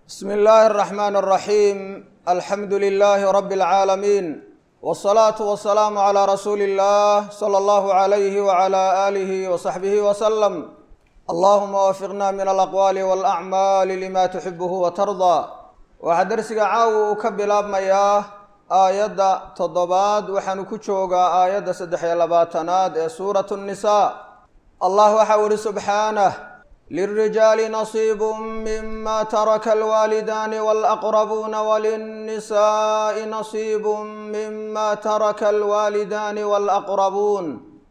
bsmi illaahi اraxmaan اraxiim alxamdu lilaahi rabi اlcaalamiin wاsalaatu wasalaamu calaa rasuuli اllah sala allahu alayhi wala aalihi wasaxbihi wasalam allahuma waafiqna min alaqwaali walacmaali lima tuxibuhu watardaa waxaa dersiga caawa uu ka bilaabmayaa aayadda toddobaad waxaanu ku joogaa aayadda saddex iyo labaatanaad ee suuratu nnisaa allah waxau ihi subxaanah lilrijaali nasiibu mima taraka alwaalidaani walaqrabuuna walinnisaai nasiibu mima taraka alwaalidaani walaqrabuun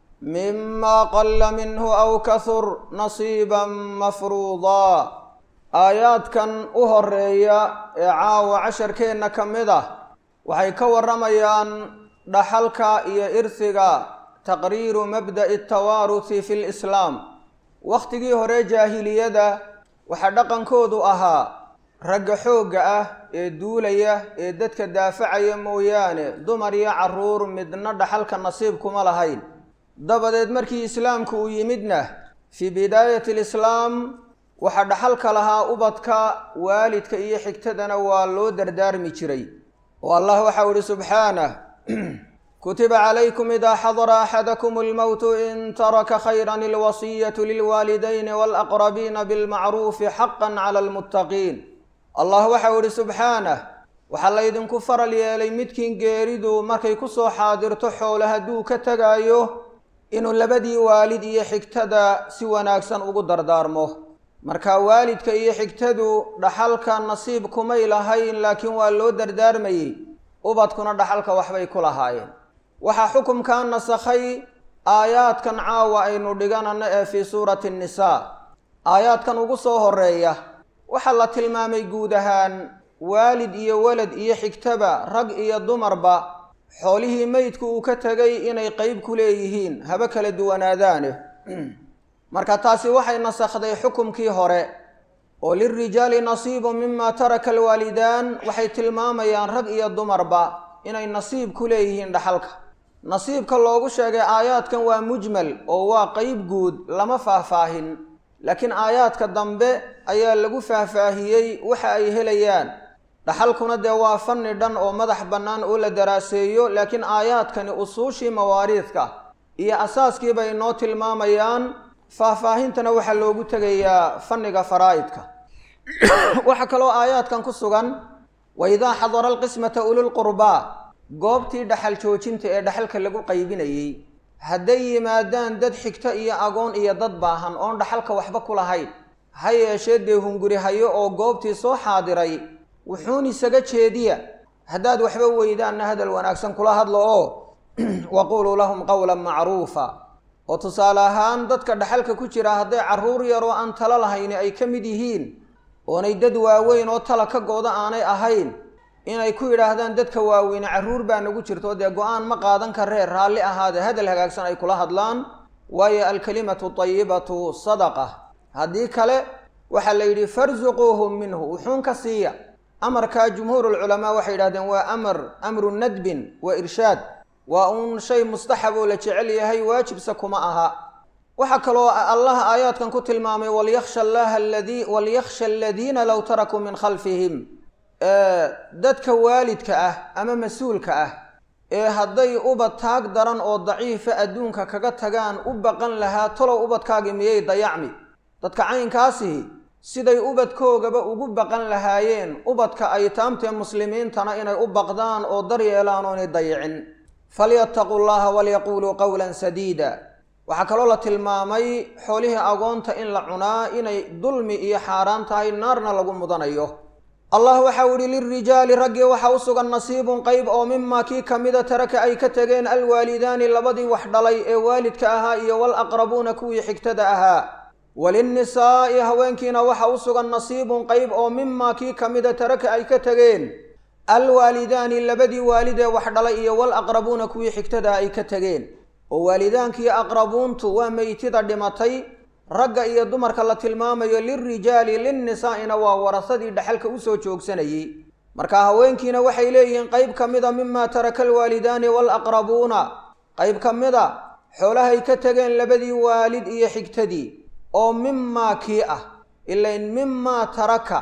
mima qala minhu aw kahur nasiiban mafruudaa aayaadkan u horeeya ee caawa casharkeenna ka mid ah waxay ka warramayaan dhaxalka iyo irsiga taqriiru mabda'i atawaaruthi fi lislaam wakhtigii hore jaahiliyada waxaa dhaqankoodu ahaa ragga xoogga ah ee duulaya ee dadka daafacaya mooyaane dumar iyo carruur midna dhaxalka nasiib kuma lahayn dabadeed markii islaamku uu yimidna fii bidaayati alislaam waxaa dhaxalka lahaa ubadka waalidka iyo xigtadana waa loo dardaarmi jiray oo allah waxau ihi subxaanah kutiba calaykum idaa xadara axadakum almowtu in taraka khayran alwasiyatu lilwaalidayni walaqrabiina bilmacruufi xaqan cala almuttaqiin allah waxau ihi subxaanah waxaa laydinku faral yeelay midkiin geeridu markay kusoo xaadirto xoole hadduu ka tegaayo inuu labadii waalid iyo xigtada si wanaagsan ugu dardaarmo marka waalidka iyo xigtadu dhaxalka nasiib kumay lahayn laakiin waa loo dardaarmayey ubadkuna dhaxalka waxbay ku lahaayeen waxaa xukumkaa nasakhay aayaadkan caawa aynu dhiganano ee fii suurati nnisaa aayaadkan ugu soo horeeya waxaa la tilmaamay guud ahaan waalid iyo walad iyo xigtaba rag iyo dumarba xoolihii meydku uu ka tegay inay qeyb ku leeyihiin haba kala duwanaadaane marka taasi waxay nasakhday xukumkii hore oo lilrijaali nasiibu mima taraka alwaalidaan waxay tilmaamayaan rag iyo dumarba inay nasiib ku leeyihiin dhaxalka nasiibka loogu sheegay aayaadkan waa mujmal oo waa qeyb guud lama faahfaahin laakiin aayaadka dambe ayaa lagu faahfaahiyey waxa ay helayaan dhaxalkuna dee waa fanni dhan oo madax bannaan oo la daraaseeyo laakiin aayaadkani usuushii mawaariidka iyo asaaskii bay noo tilmaamayaan faahfaahintana waxaa loogu tegayaa fanniga faraa'idka waxaa kaloo aayaadkan ku sugan wa idaa xadara alqismata ululqurbaa goobtii dhaxal joojinta ee dhaxalka lagu qaybinayey hadday yimaadaan dad xigto iyo agoon iyo dad baahan oon dhaxalka waxba ku lahayn ha yeeshee dee hunguri hayo oo goobtii soo xaadiray wuxuun isaga jeediya haddaad waxba weydaanna hadal wanaagsan kula hadlo oo waquuluu lahum qowlan macruufa oo tusaale ahaan dadka dhaxalka ku jira hadday carruur yaroo aan talo lahayni ay ka mid yihiin oonay dad waaweyn oo tala ka gooda aanay ahayn inay ku yidhaahdaan dadka waaweyne carruur baa nagu jirto dee go-aan ma qaadan karee raalli ahaade hadal hagaagsan ay kula hadlaan waayo alkalimatu tayibatu sadaqa haddii kale waxaa la yidhi farsuquuhum minhu wuxuun ka siiya amarkaa jumhuurulculamaa waxay yidhahdeen waa amar amru nadbin wa irshaad waa uun shay mustaxab oo la jecel yahay waajibse kuma aha waxaa kaloo allah aayaadkan ku tilmaamay walyaksha allaha aladii walyaksha aladiina low tarakuu min khalfihim dadka waalidka ah ama mas-uulka ah ee hadday ubad taag daran oo daciifa adduunka kaga tagaan u baqan lahaa talow ubadkaagi miyay dayacmi dadka caynkaasihi siday ubadkoogaba ugu baqan lahaayeen ubadka ay taamtee muslimiintana inay u baqdaan oo daryeelaan oo inay dayicin falyattaquu llaha walyaquuluu qowlan sadiida waxaa kaloo la tilmaamay xoolihii agoonta in la cunaa inay dulmi iyo xaaraan tahay naarna lagu mudanayo allah waxau idhi lilrijaali raggii waxaa u sugan nasiibun qeyb oo mimaa kii ka mida taraka ay ka tegeen alwaalidaani labadii wax dhalay ee waalidka ahaa iyo walaqrabuuna kuwii xigtada ahaa walinnisaa'i haweenkiina waxa u sugan nasiibun qeyb oo mimaa kii ka mida taraka ay ka tegeen alwaalidaani labadii waalid ee wax dhalay iyo walaqrabuuna kuwii xigtada ay ka tegeen oo waalidaankiiyo aqrabuuntu waa meytida dhimatay ragga iyo dumarka la tilmaamayo lilrijaali linnisaa'ina waa warasadii dhaxalka usoo joogsanayey marka haweenkiina waxay leeyihiin qeyb ka mida mimaa taraka alwaalidaani walaqrabuuna qeyb ka mida xoolahay ka tegeen labadii waalid iyo xigtadii oo mimaa kii ah ilain mimaa taraka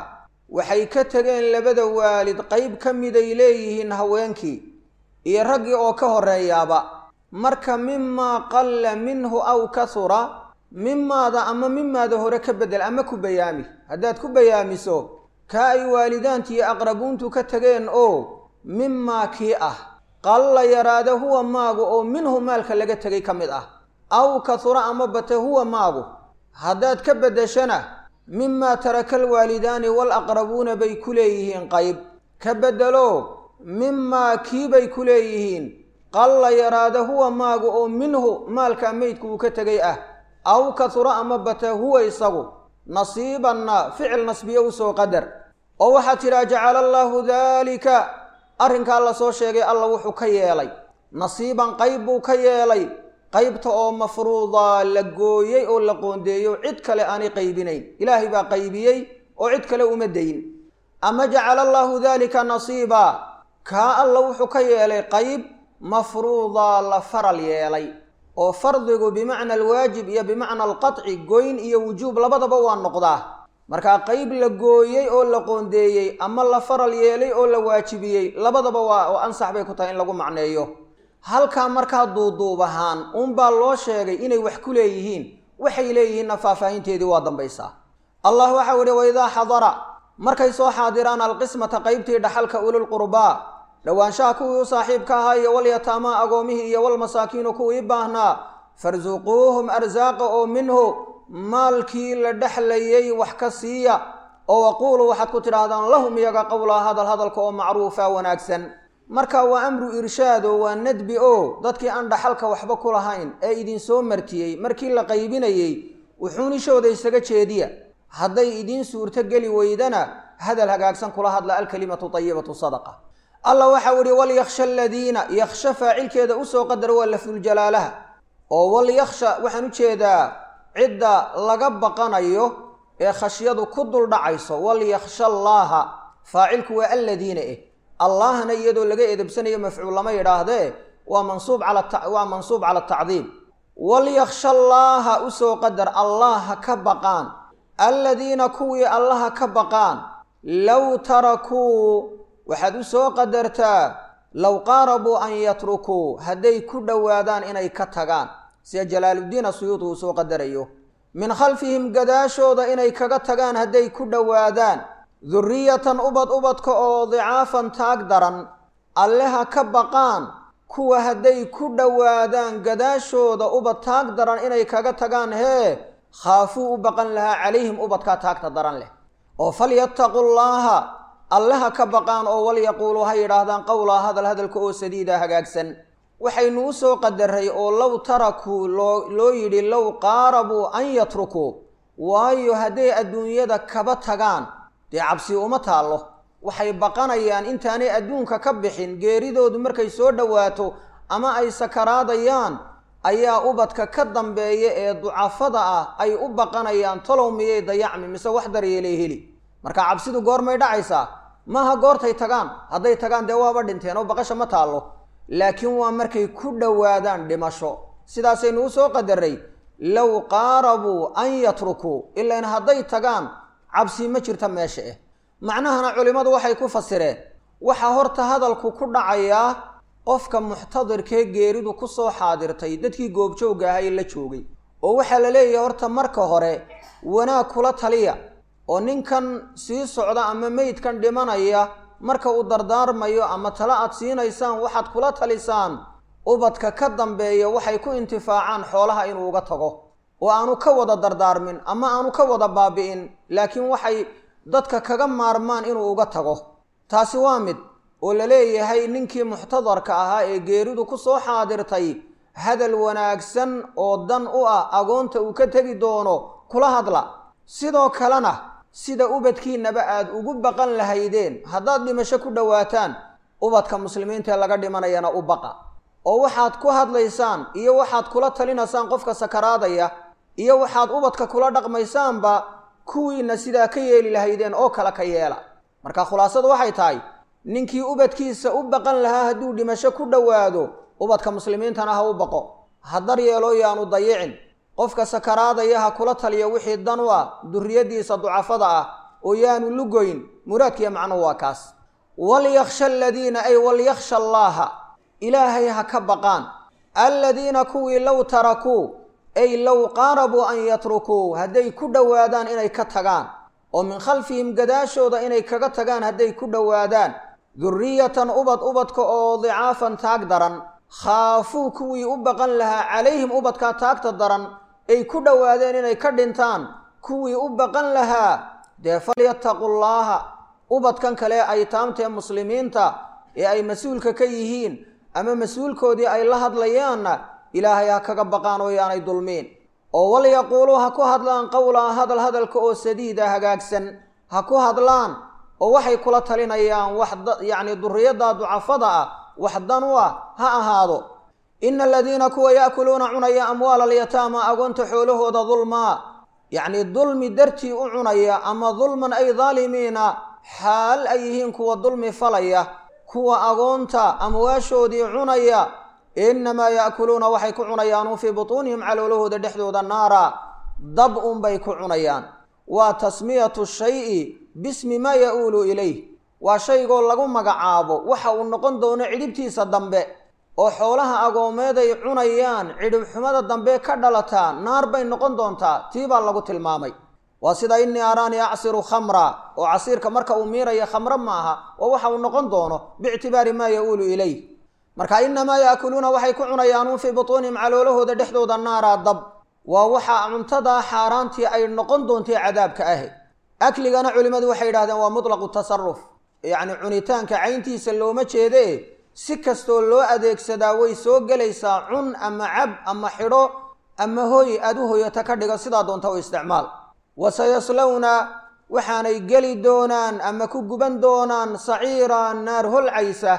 waxay ka tegeen labada waalid qayb ka miday leeyihiin haweenkii iyo raggii oo ka horreeyaaba marka mimaa qalla minhu aw kahura mimaada ama mimaada hore ka beddel ama ku bayaami haddaad ku bayaamiso kaa ay waalidaanti iyo aqrabuuntu ka tegeen oo mimaa kii ah qalla yaraada huwa maagu oo minhu maalka laga tegay ka mid ah aw kahura ama bate huwa maagu haddaad ka beddeshana mimaa taraka alwaalidaani waalaqrabuuna bay ku leeyihiin qayb ka beddelo mimaa kiibay ku leeyihiin qalla yaraada huwa maagu oo minhu maalka meydku uu ka tegay ah aw kahura ama bata huwa isagu nasiibanna ficil nasbiye usoo qadar oo waxaad tidhaha jacala allaahu daalika arrinkaa la soo sheegay alla wuxuu ka yeelay nasiiban qayb buu ka yeelay qaybta oo mafruuda la gooyey oo la qoondeeyo cid kale aanay qaybinayn ilaahay baa qaybiyey oo cid kale uma dayin ama jacala allaahu daalika nasiiba kaa alla wuxuu ka yeelay qayb mafruuda la faral yeelay oo fardigu bimacna alwaajib iyo bimacna alqaطci goyn iyo wujuub labadaba waa noqdaa markaa qayb la gooyey oo la qoondeeyey ama la faral yeelay oo la waajibiyey labadaba waa oo ansax bay ku tahay in lagu macneeyo halkaa markaa duuduub ahaan uunbaa loo sheegay inay wax ku leeyihiin waxay leeyihiinna faahfaahinteedii waa dambaysaa allah waxau ihi waidaa xadara markay soo xaadiraan alqismata qaybtii dhaxalka ululqurbaa dhowaanshaha kuwii u saaxiibka ahaa iyo walyataamaa agoomihii iyo walmasaakiinu kuwii baahnaa farsuquuhum arsaaqa oo minhu maalkii la dhexlayay wax ka siiya oo waquuluu waxaad ku tidhaahdaan lahum iyaga qowlaa hadal hadalka oo macruufa wanaagsan marka waa amru irshaado waa nadbi oo dadkii aan dhaxalka waxba ku lahayn ee idinsoo martiyey markii la qaybinayey wuxuunishooda isaga jeediya hadday idiin suurto geli weydana hadal hagaagsan kula hadla alkalimatu tayibatu sadaqa allah waxau ihi walyakhsha aladiina yakhsha faacilkeeda usoo qadar waa lafduljalaalaha oo walyakhsha waxaan u jeedaa cidda laga baqanayo ee khashyadu ku duldhacayso walyakhsha allaaha faacilku waa alladiina eh allahna iyadoo laga edebsanayo mafcuul lama yidhaahdee waa mansuub calawaa mansuub cala atacdiim walyakhsha allaaha usoo qadar allah ha ka baqaan alladiina kuwii allaha ka baqaan low tarakuu waxaad u soo qadartaa low qaarabuu an yatrukuu hadday ku dhowaadaan inay ka tagaan sida jalaaluddiin asuyuudi uu soo qadarayo min khalfihim gadaashooda inay kaga tagaan hadday ku dhowaadaan durriyatan ubad ubadka oo dicaafan taag daran alle ha ka baqaan kuwa hadday ku dhowaadaan gadaashooda ubad taag daran inay kaga tagaan hee khaafuu u baqan lahaa calayhim ubadkaa taagta daran leh oo falyattaqu llaaha alle ha ka baqaan oo walyaquuluu ha yidhaahdaan qowlaa hadal hadalka oo sadiida hagaagsan waxaynu u soo qadaray oo low tarakuu loo loo yidhi low qaarabuu an yatrukuu waayo hadday adduunyada kaba tagaan dee cabsi uma taallo waxay baqanayaan intaanay adduunka ka bixin geeridoodu markay soo dhowaato ama ay sakaraadayaan ayaa ubadka ka dambeeya ee ducafada ah ay u baqanayaan talow miyay dayacmi mise wax daryeelay heli marka cabsidu goormay dhacaysaa maaha goortay tagaan hadday tagaan dee waaba dhinteen oo baqasha ma taallo laakiin waa markay ku dhowaadaan dhimasho sidaasaynu u soo qadaray low qaarabuu an yatrukuu ilain hadday tagaan cabsi ma jirta meesha eh macnahana culimmadu waxay ku fasireen waxaa horta hadalku ku dhacayaa qofka muxtadirkee geeridu ku soo xaadirtay dadkii goobjoogga ahaa ee la joogay oo waxaa la leeyahay horta marka hore wanaag kula taliya oo ninkan sii socda ama meydkan dhimanaya marka uu dardaarmayo ama tale aad siinaysaan waxaad kula talisaan ubadka ka dambeeya waxay ku intifaacaan xoolaha inuu uga tago oo aanu ka wada dardaarmin ama aanu ka wada baabi'in laakiin waxay dadka kaga maarmaan inuu uga tago taasi waa mid oo la leeyahay ninkii muxtadarka ahaa ee geeridu ku soo xaadirtay hadal wanaagsan oo dan u ah agoonta uu ka tegi doono kula hadla sidoo kalena sida ubadkiinnaba aad ugu baqan lahaydeen haddaad dhimasho ku dhowaataan ubadka muslimiinta ee laga dhimanayana u baqa oo waxaad ku hadlaysaan iyo waxaad kula talinaysaan qofka sakaraadaya iyo waxaad ubadka kula dhaqmaysaanba kuwiinna sidaa ka yeeli lahaydeen oo kale ka yeela marka khulaasadu waxay tahay ninkii ubadkiisa u baqan lahaa hadduu dhimasho ku dhowaado ubadka muslimiintana ha u baqo ha daryeelo yaanu dayicin qofka sakaraadaya ha kula taliya wixii dan u ah durriyaddiisa ducafada ah oo yaanu lugoyn muraadkiiyo macnuhu waa kaas walyakhsha aladiina ay walyakhsha allaaha ilaahay ha ka baqaan aladiina kuwii low tarakuu ay low qaarabuu an yatrukuu hadday ku dhowaadaan inay ka tagaan oo min khalfihim gadaashooda inay kaga tagaan hadday ku dhowaadaan durriyatan ubad ubadka oo dicaafan taag daran khaafuu kuwii u baqan lahaa calayhim ubadkaa taagta daran ay ku dhowaadeen inay ka dhintaan kuwii u baqan lahaa dee falyattaqu llaaha ubadkan kale ay taamtee muslimiinta ee ay mas-uulka ka yihiin ama mas-uulkoodii ay la hadlayaanna ilaahay ha kaga baqaan oo yaanay dulmiin oo walyaquuluu ha ku hadlaan qowlaa hadal hadalka oo sadiida hagaagsan ha ku hadlaan oo waxay kula talinayaan wax yacni duriyadda ducafada ah wax dan u ah ha ahaado ina aladiina kuwa yaakuluuna cunaya amwaala alyataama agoonta xoolahooda dulmaa yacni dulmi dartii u cunaya ama dulman ay daalimiina xaal ay yihiin kuwa dulmi falaya kuwa agoonta amwaashoodii cunaya innamaa yaakuluuna waxay ku cunayaan fii butuunihim caloolahooda dhexdooda naara dab unbay ku cunayaan waa tasmiyatu shayi bismi maa ya-uulu ilayh waa shaygoo lagu magacaabo waxa uu noqon doono cidhibtiisa dambe oo xoolaha agoomeed ay cunayaan cidhibxumada dambe ka dhalataa naar bay noqon doontaa tii baa lagu tilmaamay waa sida innii araanii acsiru khamra oo casiirka marka uu miiraya khamro maaha oo waxa uu noqon doono biictibaari maa ya-uulu ilayh marka innamaa yaakuluuna waxay ku cunayaan fii butuunihim caloolahooda dhexdooda naara dab waa waxa cuntadaa xaaraantii ay noqon doontay cadaabka ahi akligana culimmadu waxay yidhahdeen waa mutlaqu tasaruf yacni cunitaanka cayntiisa looma jeede si kastoo loo adeegsadaa way soo gelaysaa cun ama cab ama xidho ama hoy aada u hoyata ka dhigo sidaa doonta u isticmaal wasayaslowna waxaanay geli doonaan ama ku guban doonaan saciira naar holcaysa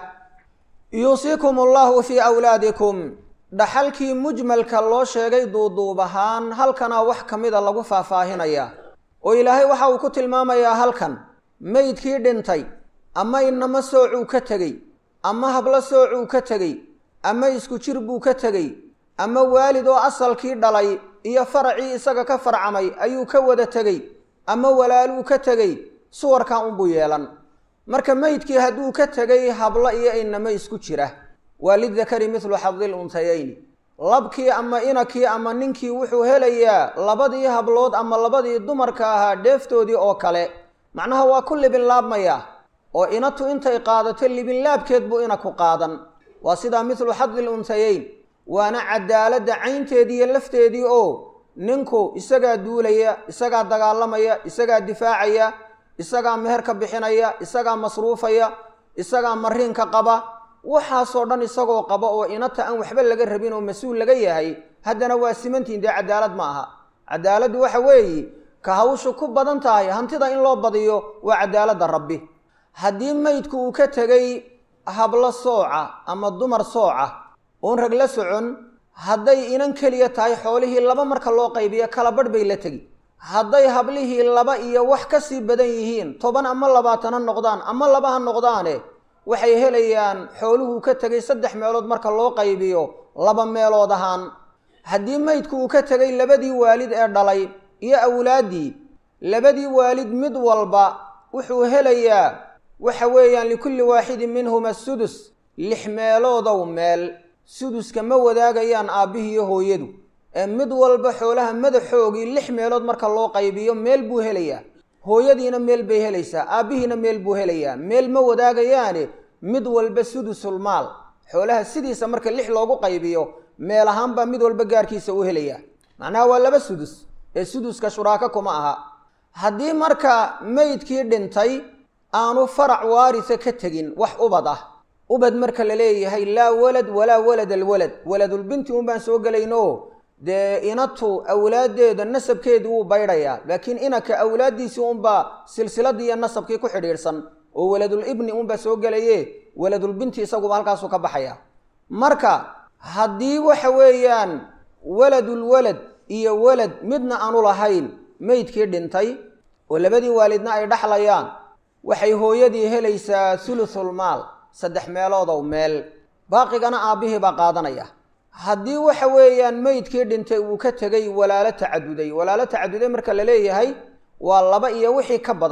yuusiikum allahu fii awlaadikum dhaxalkii mujmalka loo sheegay duuduub ahaan halkanaa wax ka mida lagu faahfaahinayaa oo ilaahay waxa uu ku tilmaamayaa halkan meydkii dhintay ama inamo soocuu ka tegey ama hablo soocuu ka tegey ama isku jir buu ka tegey ama waalid oo asalkii dhalay iyo faracii isaga ka farcamay ayuu ka wada tegey ama walaaluu ka tegey suwarkaa unbuu yeelan marka meydkii hadduu ka tegay hablo iyo inamo isku jira waa lidakari midlu xadil untayayni labkii ama inakii ama ninkii wuxuu helayaa labadii hablood ama labadii dumarka ahaa dheeftoodii oo kale macnaha waa ku libinlaabmayaa oo inatu intay qaadato libinlaabkeed buu inaku qaadan waa sidaa midlu xadil untayayn waana cadaaladda caynteedii iyo lafteedii oo ninku isagaa duulaya isagaa dagaalamaya isagaa difaacaya isagaa meherka bixinaya isagaa masruufaya isagaa mariinka qaba waxaasoo dhan isagoo qaba oo inata aan waxba laga rabin oo mas-uul laga yahay haddana waa simantiin dee cadaalad ma aha cadaaladdu waxa weeye ka hawshu ku badan tahay hantida in loo badiyo waa cadaaladda rabbi haddii meydku uu ka tegay hablo sooca ama dumar sooca oon rag la socon hadday inan keliya tahay xoolihii laba marka loo qaybiyo kala badh bay la tegi hadday hablihii laba iyo wax ka sii badan yihiin toban ama labaatan ha noqdaan ama laba ha noqdaane waxay helayaan xooluhuu ka tegay saddex meelood marka loo qaybiyo laba meelood ahaan haddii meydku uu ka tegay labadii waalid ee dhalay iyo awlaaddii labadii waalid mid walba wuxuu helayaa waxa weeyaan likulli waaxidin minhuma sudus lix meeloodow meel suduska ma wadaagayaan aabbihii iyo hooyadu ee mid walba xoolaha madaxoogii lix meelood marka loo qaybiyo meel buu helayaa hooyadiina meel bay helaysaa aabbihiina meel buu helayaa meel ma wadaagayaane mid walba sudusul maal xoolaha sidiisa marka lix loogu qaybiyo meel ahaanbaa mid walba gaarkiisa u helayaa macnaha waa laba sudus ee suduska shuraako kuma aha haddii marka meydkii dhintay aanu farac waarisa ka tegin wax ubad ah ubad marka la leeyahay laa walad walaa walad alwalad waladulbinti un baan soo gelayno dee inatu awlaaddeeda nasabkeedii wuu baydhayaa laakiin inaka awlaaddiisii unbaa silsiladii iyo nasabkii ku xidhiidhsan oo waladul ibni unbaa soo gelaye waladulbinti isaguba halkaasuu ka baxaya marka haddii waxa weeyaan waladul walad iyo walad midna aanu lahayn meydkii dhintay oo labadii waalidna ay dhaxlayaan waxay hooyadii helaysaa thuluthul maal saddex meeloodow meel baaqigana aabbihii baa qaadanaya haddii waxa weeyaan meydkii dhintay uu ka tegay walaalo tacaduday walaalo tacaduday marka la leeyahay waa laba iyo wixii ka badan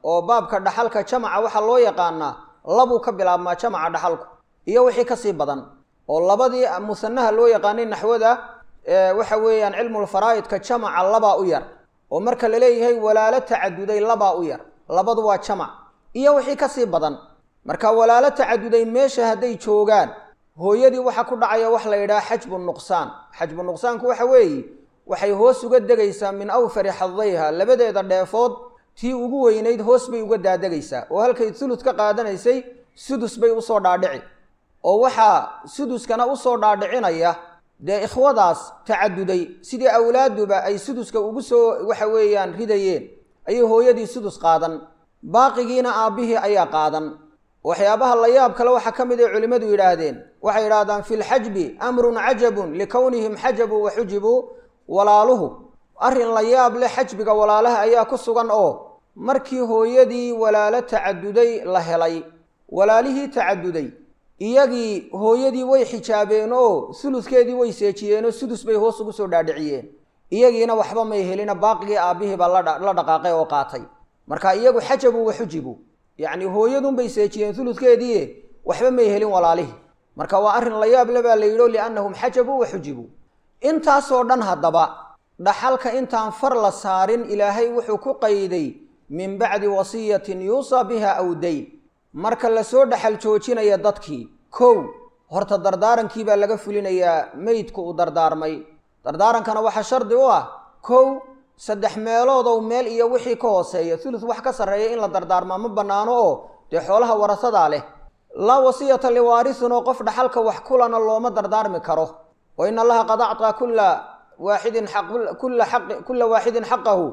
oo baabka dhaxalka jamaca waxaa loo yaqaanaa labuu ka bilaabmaa jamaca dhaxalku iyo wixii kasii badan oo labadii musanaha loo yaqaanay naxwada waxa weeyaan cilmulfaraa'idka jamaca labaa u yar oo marka la leeyahay walaalo tacaduday labaa u yar labadu waa jamac iyo wixii kasii badan marka walaalo tacaduday meesha hadday joogaan hooyadii waxaa ku dhacaya wax la yidhaha xajbu nuqsaan xajbu nuqsaanku waxa weeye waxay hoos uga degaysaa min awfari xadayha labadeeda dheefood tii ugu weynayd hoos bay uga daadegaysaa oo halkay sulud ka qaadanaysay sudus bay usoo dhaadhici oo waxaa suduskana usoo dhaadhicinaya dee ikhwadaas tacaduday sidii awlaaduba ay suduska ugu soo waxa weeyaan ridayeen ayay hooyadii sudus qaadan baaqigiina aabbihii ayaa qaadan waxyaabaha la yaab kale waxaa ka mid ay culimmadu yidhaahdeen waxay yidhahdaan fi lxajbi amrun cajabun likownihim xajabuu wa xujibuu walaaluhu arrin la yaab leh xajbiga walaalaha ayaa ku sugan oo markii hooyadii walaalo tacaduday la helay walaalihii tacaduday iyagii hooyadii way xijaabeen oo suluskeedii way seejiyeenoo sudus bay hoos ugu soo dhaadhiciyeen iyagiina waxba may helina baaqigii aabbihiiba la dhaqaaqay oo qaatay marka iyagu xajabu wa xujibu yacni hooyadunbay seejiyeen suluskeedii waxba may helin walaalihii marka waa arrin la yaab le baa la yidho liannahum xajabuu wa xujibuu intaasoo dhan haddaba dhaxalka intaan far la saarin ilaahay wuxuu ku qayday min bacdi wasiyatin yuusaa biha aw dayn marka lasoo dhaxal joojinaya dadkii kow horta dardaarankii baa laga fulinayaa meydku uu dardaarmay dardaarankana waxaa shardi u ah kow saddex meeloodow meel iyo wixii ka hooseeya thuluth wax ka sarreeya in la dardaarmaa ma bannaano oo dee xoolaha warasadaa leh laa wasiyata liwaarisin oo qof dhaxalka wax kulana looma dardaarmi karo wa in allaha qad acطaa kula waaxidin kula waaxidin xaqahu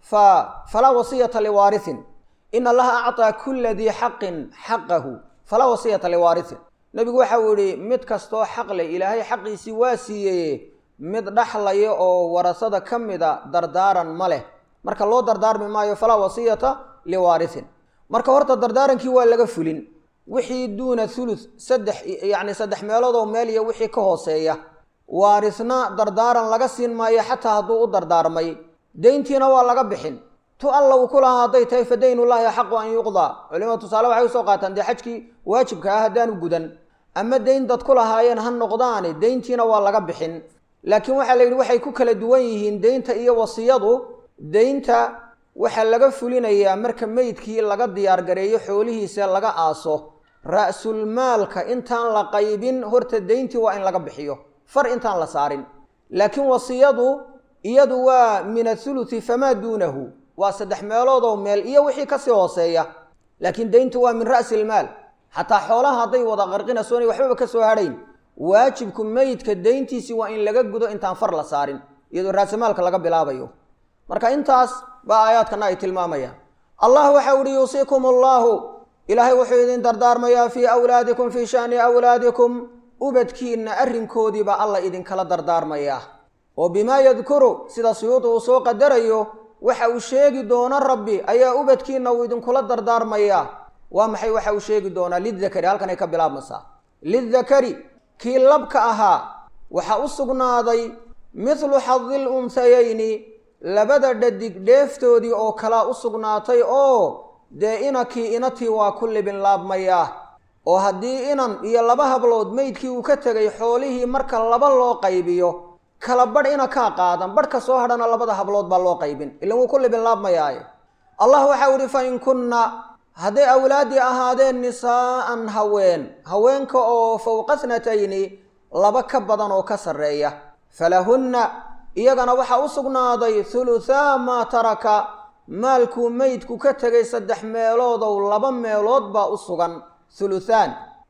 fa falaa wasiyata liwaarisin in allaha acطaa kula dii xaqin xaqahu falaa wasiyata liwaarisin nebigu waxa uu yihi mid kastoo xaq leh ilaahay xaqiisii waa siiyeye mid dhaxlaya oo warasada ka mida dardaaran ma leh marka loo dardaarmi maayo falaa wasiyata liwaarisin marka horta dardaarankii waa laga fulin wixii duuna thuluth saddex yacni saddex meeloodoo meel iyo wixii ka hooseeya waarisna dardaaran laga siin maayo xataa hadduu u dardaarmay deyntiina waa laga bixin tu alla uu ku lahaa hadday tahay fa daynullaahi axaqu an yuqdaa culimada tusaale waxay usoo qaataan dee xajkii waajibka ah haddaanu gudan ama deyn dad ku lahaayeen ha noqdaani deyntiina waa laga bixin laakiin waxaa la yidhi waxay ku kala duwan yihiin deynta iyo wasiyadu deynta waxaa laga fulinayaa marka meydkii laga diyaargareeyo xoolihiisa laga aaso ra'sulmaalka intaan la qaybin horta deyntii waa in laga bixiyo far intaan la saarin laakiin wasiyadu iyadu waa min athuluthi famaa duunahu waa saddex meeloodoo meel iyo wixii kasii hooseeya laakiin deyntu waa min ra'si ilmaal xataa xoolaha hadday wada qarqinayso inay waxbaba ka soo hadhayn waajibku meydka deyntiisii waa in laga gudo intaan far la saarin iyadoo raasamaalka laga bilaabayo marka intaas baa aayaadkana ay tilmaamayaan allah waxau ihi yuusiikum allaahu ilaahay wuxuu idin dardaarmayaa fii awlaadikum fii sha'ni awlaadikum ubadkiinna arrinkoodiibaa alla idinkala dardaarmayaa oo bimaa yadkuru sida suyuudi uu soo qadarayo waxa uu sheegi doono rabbi ayaa ubadkiinna uu idinkula dardaarmayaa waa maxay waxa uu sheegi doonaa lidakari halkan ay ka bilaabmaysaa lidakari kii labka ahaa waxaa u sugnaaday mithlu xadil unsayayni labada dhadig dheeftoodii oo kalaa u sugnaatay oo dee inakii inatii waa ku libin laabmayaa oo haddii inan iyo laba hablood meydkii uu ka tegay xoolihii marka laba loo qaybiyo kala badh ina kaa qaadan badhka soo hadhana labada hablood baa loo qaybin ilan wuu ku libin laabmayaaye allah waxau ihi fa in kunna hadday awlaaddii ahaadeen nisaa'an haween haweenka oo fowqa snatayni laba ka badan oo ka sarreeya falahunna iyagana waxaa u sugnaaday huluthaa maa taraka maalkuu meydku ka tegay saddex meeloodow laba meelood baa u sugan huluthaan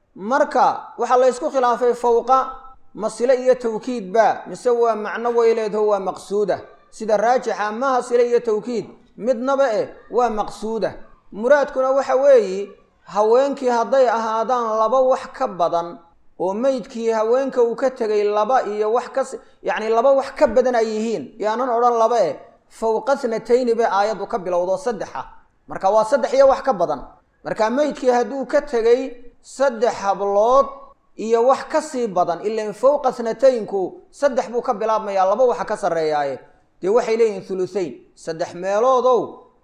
marka waxaa la ysku khilaafay fowqa masile iyo tawkiidba mise waa macno weyleedho waa maqsuuda sida raajixa maha sile iyo tawkiid midnaba eh waa maqsuuda muraadkuna waxa weeyi haweenkii hadday ahaadaan laba wax ka badan oo meydkii haweenka uu ka tegay laba iyo wax kas yacni laba wax ka badan ay yihiin yaanan odhan laba eh fowqa snatayni bay aayaddu ka bilowdo saddexa marka waa saddex iyo wax ka badan marka meydkii hadduu ka tegay saddex hablood iyo wax ka sii badan ilan fowqa snataynku saddex buu ka bilaabmayaa laba waxa ka sarreeyaaye dee waxay leeyihiin thuluthayn saddex meeloodow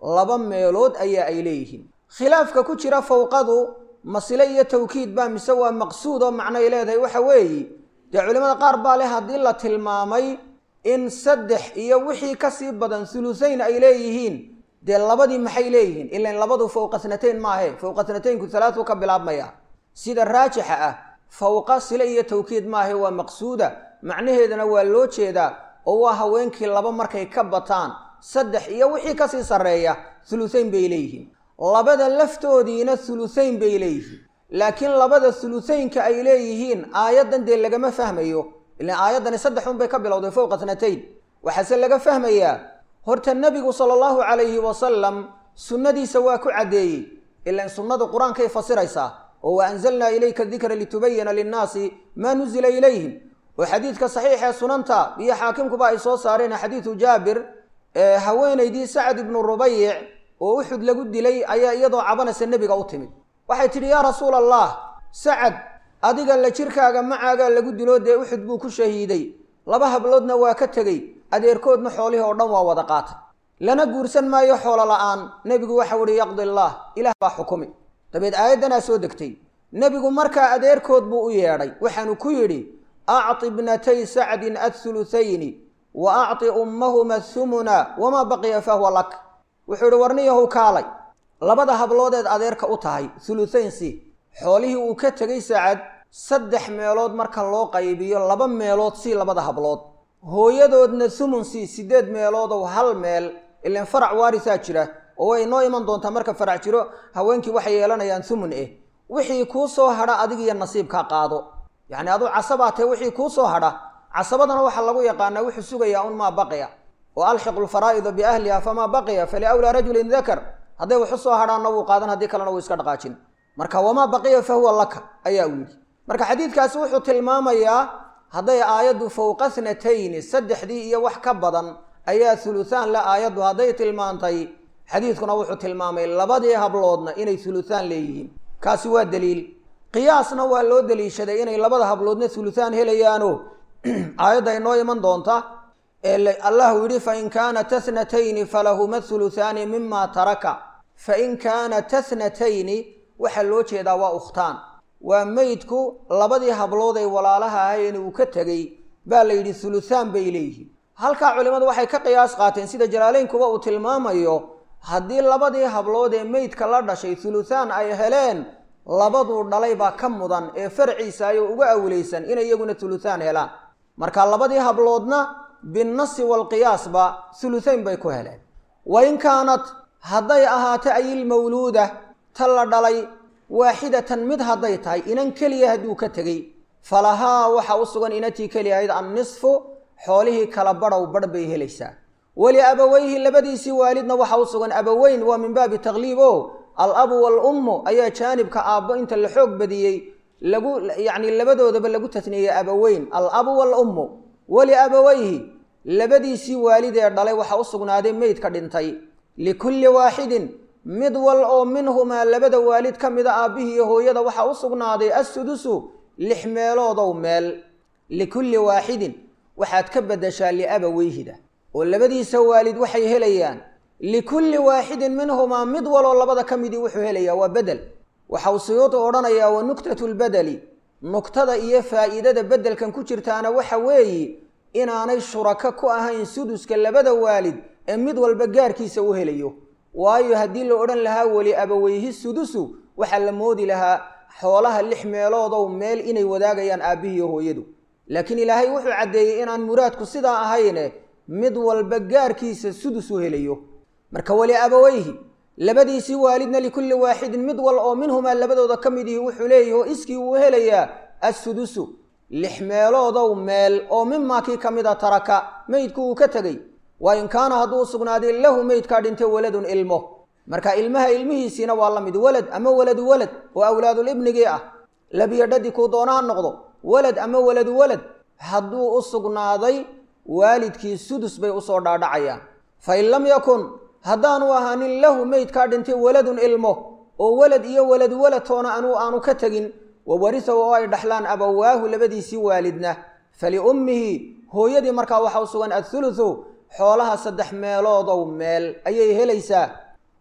laba meelood ayaa ay leeyihiin khilaafka ku jira fawqadu masile iyo tawkiid baa mise waa maqsuud oo macnoay leedahay waxa weeye dee culimmada qaar baa leh haddii la tilmaamay in saddex iyo wixii kasii badan hulusayn ay leeyihiin dee labadii maxay leeyihiin ilan labadu fawqa snatayn maahe fawqa snataynku salaatu ka bilaabmaya sida raajixa ah fawqa sile iyo tawkiid maahe waa maqsuuda macnaheedana waa loo jeedaa oo waa haweenkii laba markay ka bataan saddex iyo wixii kasii sarreeya hulusayn bay leeyihiin labada laftoodiina hulusayn bay leeyihiin laakiin labada hulusaynka ay leeyihiin aayaddan dee lagama fahmayo ilan aayaddani saddex un bay ka bilowday fowqa snatayn waxaase laga fahmayaa horta nebigu sala allahu calayhi wasalam sunnadiisa waa ku caddeeyey ilan sunnadu qur-aankay fasiraysaa oo wa anzalnaa ilayka dikra litubayina linnaasi maa nuzila ilayhim oo xadiidka saxiixee sunanta iyo xaakimkuba ay soo saareen xadiidu jaabir haweenaydii sacad ibnu rubayic oo uxud lagu dilay ayaa iyadoo cabanaysa nebiga u timid waxay tidhi yaa rasuula allah sacad adiga la jirkaaga macaagaa lagu dilo dee uxud buu ku shahiiday laba habloodna waa ka tegey adeerkoodna xoolihii oo dhan waa wada qaatay lana guursan maayo xoolo la'aan nebigu waxau ihi yaqdi allaah ilaah baa xukumi dabeed aayaddanaa soo degtay nebigu markaa adeerkood buu u yeedhay waxaanu ku yidhi acti bnatay sacdin athuluthayni wa acti ummahuma athumuna wamaa baqiya fahuwa lak wuxuu ihi warniyahow kaalay labada habloodeed adeerka u tahay thuluthayn si xoolihii uu ka tegay sacad saddex meelood marka loo qaybiyo laba meelood sii labada hablood hooyadoodna thumun sii siddeed meeloodow hal meel ilan farac waarisaa jira oo way noo iman doontaa marka farac jiro haweenkii waxay yeelanayaan thumun eh wixii kuu soo hadha adigiyo nasiibkaa qaado yacni aduu casabaa tahe wixii kuu soo hadha casabadana waxaa lagu yaqaanaa wuxuu sugayaa un maa baqiya oo alxiqu lfaraa'ida biahliha famaa baqiya faliawlaa rajulin dakar hadday waxu soo hadhaanna wuu qaadan haddii kalena wuu iska dhaqaajin marka wamaa baqiya fa huwa laka ayaa uu yidhi marka xadiidkaasi wuxuu tilmaamayaa hadday aayaddu fowqa snatayni saddexdii iyo wax ka badan ayaa huluthaan la aayaddu hadday tilmaantay xadiidkuna wuxuu tilmaamay labadii habloodna inay huluthaan leeyihiin kaasi waa daliil qiyaasna waa loo daliishaday inay labada habloodna huluthaan helayaano aayadda inoo iman doonta ee allahu yidhi fain kaanat athnatayni falahuma huluthaani mima taraka fain kaanat athnatayni waxaa loo jeedaa waa ukhtaan waa meydku labadii hablood ay walaalaha ahayeen uu ka tegey baa la yidhi huluthaan bay leeyihiin halkaa culimmadu waxay ka qiyaas qaateen sida jalaaleynkuba uu tilmaamayo haddii labadii hablood ee meydka la dhashay huluthaan ay heleen labaduu dhalay baa ka mudan ee farciisa ayoo uga awlaysan inay iyaguna huluthaan helaan marka labadii habloodna binnasi waalqiyaasba huluthayn bay ku heleen wa in kaanat hadday ahaato ayilmawluuda ta la dhalay waaxidatan mid hadday tahay inan keliya hadduu ka tegey falahaa waxa u sugan inatii keliyahayd annisfu xoolihii kala badhow badh bay helaysaa weli abaweyhi labadiisii waalidna waxa u sugan abaweyn waa min baabi takliib o al-abu wal-ummu ayaa jaanibka aabbo inta la xoog badiyey lagu yacni labadoodaba lagu tasniyey abaweyn al-abu wal-ummu weli abaweyhi labadiisii waalid ee dhalay waxa u sugnaaday meydka dhintay likulli waaxidin mid wal oo minhumaa labada waalid ka mida aabbihii iyo hooyada waxaa u sugnaaday assudusu lix meeloodow meel likulli waaxidin waxaad ka beddeshaa liabaweyhida oo labadiisa waalid waxay helayaan likulli waaxidin minhumaa mid waloo labada ka midii wuxuu helayaa waa bedel waxau suyuudu odhanayaa wa nuktatu lbedeli nugtada iyo faa'iidada beddelkan ku jirtaana waxa weeye inaanay shurako ku ahayn suduska labada waalid ee mid walba gaarkiisa u helayo waayo haddii la odhan lahaa weli abaweyhi sudusu waxaa la moodi lahaa xoolaha lix meeloodow meel inay wadaagayaan aabbihiiyo hooyadu laakiin ilaahay wuxuu caddeeyey inaan muraadku sidaa ahayne mid walba gaarkiisa sudus u helayo marka weli abaweyhi labadiisii waalidna likulli waaxidin mid wal oo minhumaa labadooda ka mid ihi wuxuu leeyahi oo iskii uu helayaa assudusu lix meeloodow meel oo mimaa kii ka mid a taraka meydku uu ka tegey waa in kaana hadduu sugnaaday lahu meydkaa dhintay waladun ilmo marka ilmaha ilmihiisiina waa la mid walad ama waladu walad oo awlaadul ibnigii ah labiyo dhadi kuu doona ha noqdo walad ama waladu walad hadduu u sugnaaday waalidkii sudus bay usoo dhaadhacayaan fa in lam yakun haddaanu ahaanin lahu meydkaa dhintay waladun ilmo oo walad iyo waladu walad toona anuu aanu ka tegin wa warisahu oo ay dhaxlaan abawaahu labadiisii waalidna faliummihi hooyadii markaa waxa u sugan athuluthu xoolaha saddex meeloodow meel ayay helaysaa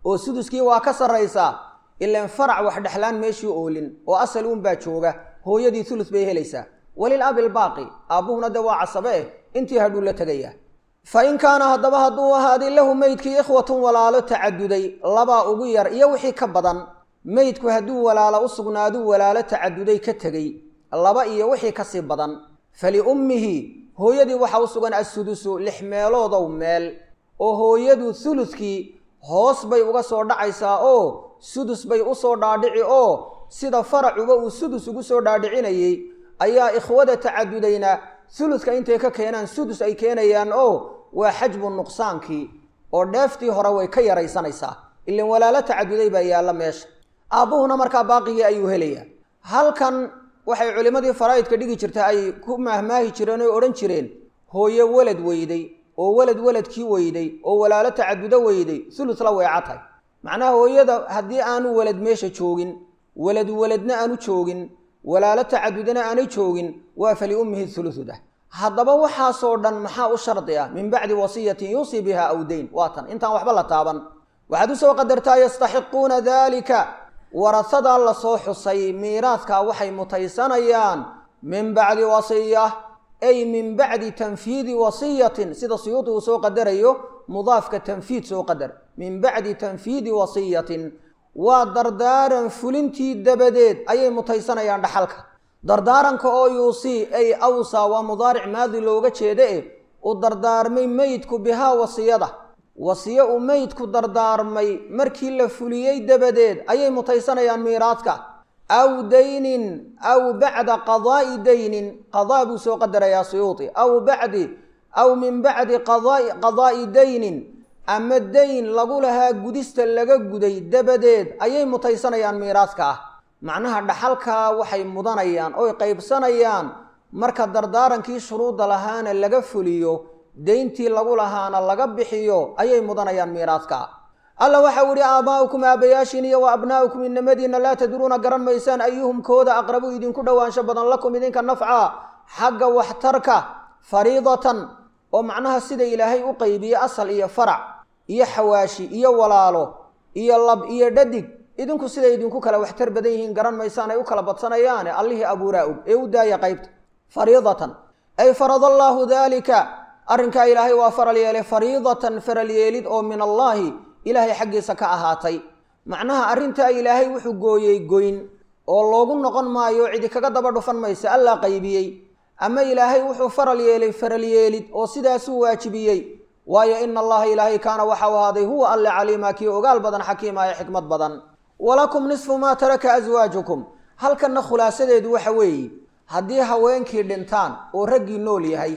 oo suduskii waa ka sarraysaa ilaan farac wax dhexlaan meeshii oolin oo asal uunbaa jooga hooyadii ulus bay helaysaa walil abi lbaaqi aabbuhuna dee waa casabe eh intii hadhuu la tegayaa fa in kaana haddaba hadduu ahaaday lahu meydkii ikhwatun walaalo tacaduday labaa ugu yar iyo wixii ka badan meydku hadduu walaalo u sugnaaduu walaalo tacaduday ka tegey laba iyo wixii kasii badan faliummihi hooyadii waxaa u sugan assudusu lix meeloodow meel oo hooyadu suluskii hoos bay uga soo dhacaysaa oo sudus bay u soo dhaadhici oo sida faracuba uu sudus ugu soo dhaadhicinayey ayaa ikhwada tacadudayna suluska intay ka keenaan sudus ay keenayaan oo waa xajbu nuqsaankii oo dheeftii hore way ka yaraysanaysaa ilan walaalo tacaduday baa yaalla meesha aabbuhuna markaa baaqigii ayuu helayaa halkan waxay culimmadii faraa'idka dhigi jirta ay ku mahmaahi jireen oo odhan jireen hooye welad weyday oo welad weladkii weyday oo walaalo tacadudo weyday sulus la weecatay macnaha hooyada haddii aanu welad meesha joogin welad weladna aanu joogin walaalo tacadudana aanay joogin waa faliummihi hulusudah haddaba waxaasoo dhan maxaa u shardi ah min bacdi wasiyatin yuusii biha aw dayn waa tan intaan waxba la taaban waxaad usoo qadartaa yastaxiquuna daalika warasadaa lasoo xusay miiraadkaa waxay mutaysanayaan min bacdi wasiya ay min bacdi tanfiidi wasiyatin sida suyuudi uu soo qadarayo mudaafka tanfiid soo qadar min bacdi tanfiidi wasiyatin waa dardaaran fulintii dabadeed ayay mutaysanayaan dhaxalka dardaaranka oo yuusii ay awsaa waa mudaaric maadi looga jeeda eh u dardaarmay meydku bihaa wasiyada wasiye uu meydku dardaarmay markii la fuliyey dabadeed ayay mutaysanayaan miiraadka aw daynin aw bacda qadaa'i daynin qadaa buu soo qadarayaa suyuudi aw bacdi aw min bacdi qadaa'i daynin ama dayn lagu lahaa gudista laga guday dabadeed ayay mutaysanayaan miiraadka ah macnaha dhaxalkaa waxay mudanayaan oy qaybsanayaan marka dardaarankii shuruudda lahaana laga fuliyo deyntii lagu lahaana laga bixiyo ayay mudanayaan miiraadka alla waxau ihi aabaa'ukum aabayaashiin iyo wa abnaa'ukum inamadiina laa tadruuna garan maysaan ayuhum kooda aqrabu idinku dhowaansho badan lakum idinka nafca xagga waxtarka fariidatan oo macnaha sida ilaahay u qaybiye asal iyo farac iyo xawaashi iyo walaalo iyo lab iyo dhadig idinku siday idinku kala waxtar badan yihiin garan maysaan ay u kala badsanayaane allihii abuuraa og ee u daaya qaybta fariidatan ay farad allaahu daalika arrinkaa ilaahay waa faral yeelay fariidatan faral yeelid oo min allaahi ilaahay xaggiisa ka ahaatay macnaha arrintaa ilaahay wuxuu gooyey goyn oo loogu noqon maayo cidi kaga daba dhufan maysa allaa qaybiyey ama ilaahay wuxuu faral yeelay faral yeelid oo sidaasuu waajibiyey waayo ina allaha ilaahay kaana waxau ahaaday huwa alle caliima kii ogaal badan xakiima ee xikmad badan walakum nisfu maa taraka aswaajukum halkanna khulaasadeedu waxa weeye haddii haweenkii dhintaan oo raggii nool yahay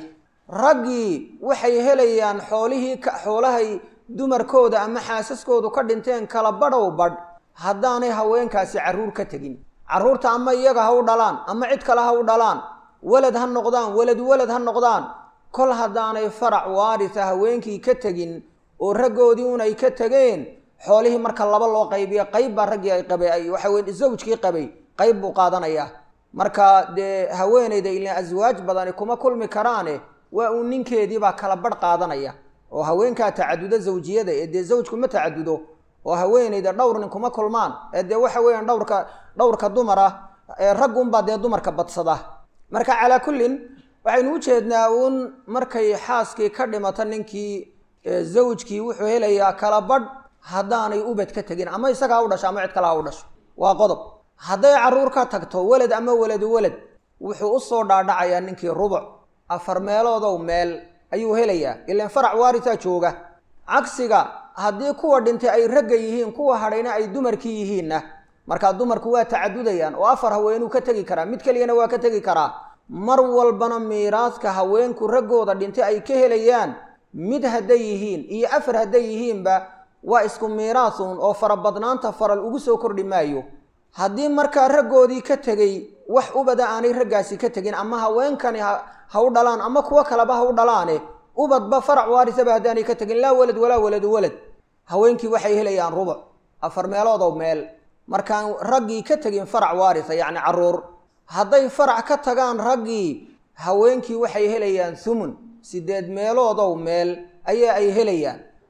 raggii waxay helayaan xoolihii xoolahay dumarkooda ama xaasaskoodu ka dhinteen kala badhow badh haddaanay haweenkaasi carruur ka tegin carruurta ama iyaga ha u dhalaan ama cid kale ha u dhalaan welad ha noqdaan welad welad ha noqdaan kol haddaanay farac waarisa haweenkii ka tegin oo raggoodii un ay ka tegeen xoolihii marka laba loo qaybiyo qayb baa raggii ay qabay ay waxa weye zawjkii qabay qayb buu qaadanayaa marka dee haweenayda ilaan aswaaj badani kuma kulmi karaane waa uu ninkeediibaa kala badh qaadanaya oo haweenkaa tacadudo zawjiyada ee dee zawjku ma tacadudo oo haweenayda dhowr nin kuma kulmaan ee dee waxa weeyaan dhowrka dhowrka dumar ah ee raggunbaa dee dumarka badsada marka calaa kullin waxaynu u jeednaa uun markay xaaskii ka dhimato ninkii zawjkii wuxuu helayaa kala badh haddaanay ubad ka tegin ama isaga ha u dhasho ama cid kale ha u dhasho waa qodob hadday carruur ka tagto welad ama weladu welad wuxuu u soo dhaadhacayaa ninkii rubuc afar meeloodow meel ayuu helayaa ilaan farac waarisaa jooga cagsiga haddii kuwa dhintay ay ragga yihiin kuwa hadhayna ay dumarkii yihiinna markaa dumarku waa tacadudayaan oo afar haweenuu ka tegi karaa mid keliyana waa ka tegi karaa mar walbana miiraadka haweenku raggooda dhintay ay ka helayaan mid hadday yihiin iyo afar hadday yihiinba waa isku miiraasun oo farabadnaanta faral ugu soo kordhi maayo haddii markaa raggoodii ka tegey wax ubada aanay raggaasi ka tegin ama haweenkani ha u dhalaan ama kuwo kaleba ha u dhalaane ubadba farac waarisaba haddaanay ka tegin laa welad walaa weladu welad haweenkii waxay helayaan rubuc afar meeloodow meel markaan raggii ka tegin farac waarisa yacni carruur hadday farac ka tagaan raggii haweenkii waxay helayaan thumun siddeed meeloodow meel ayaa ay helayaan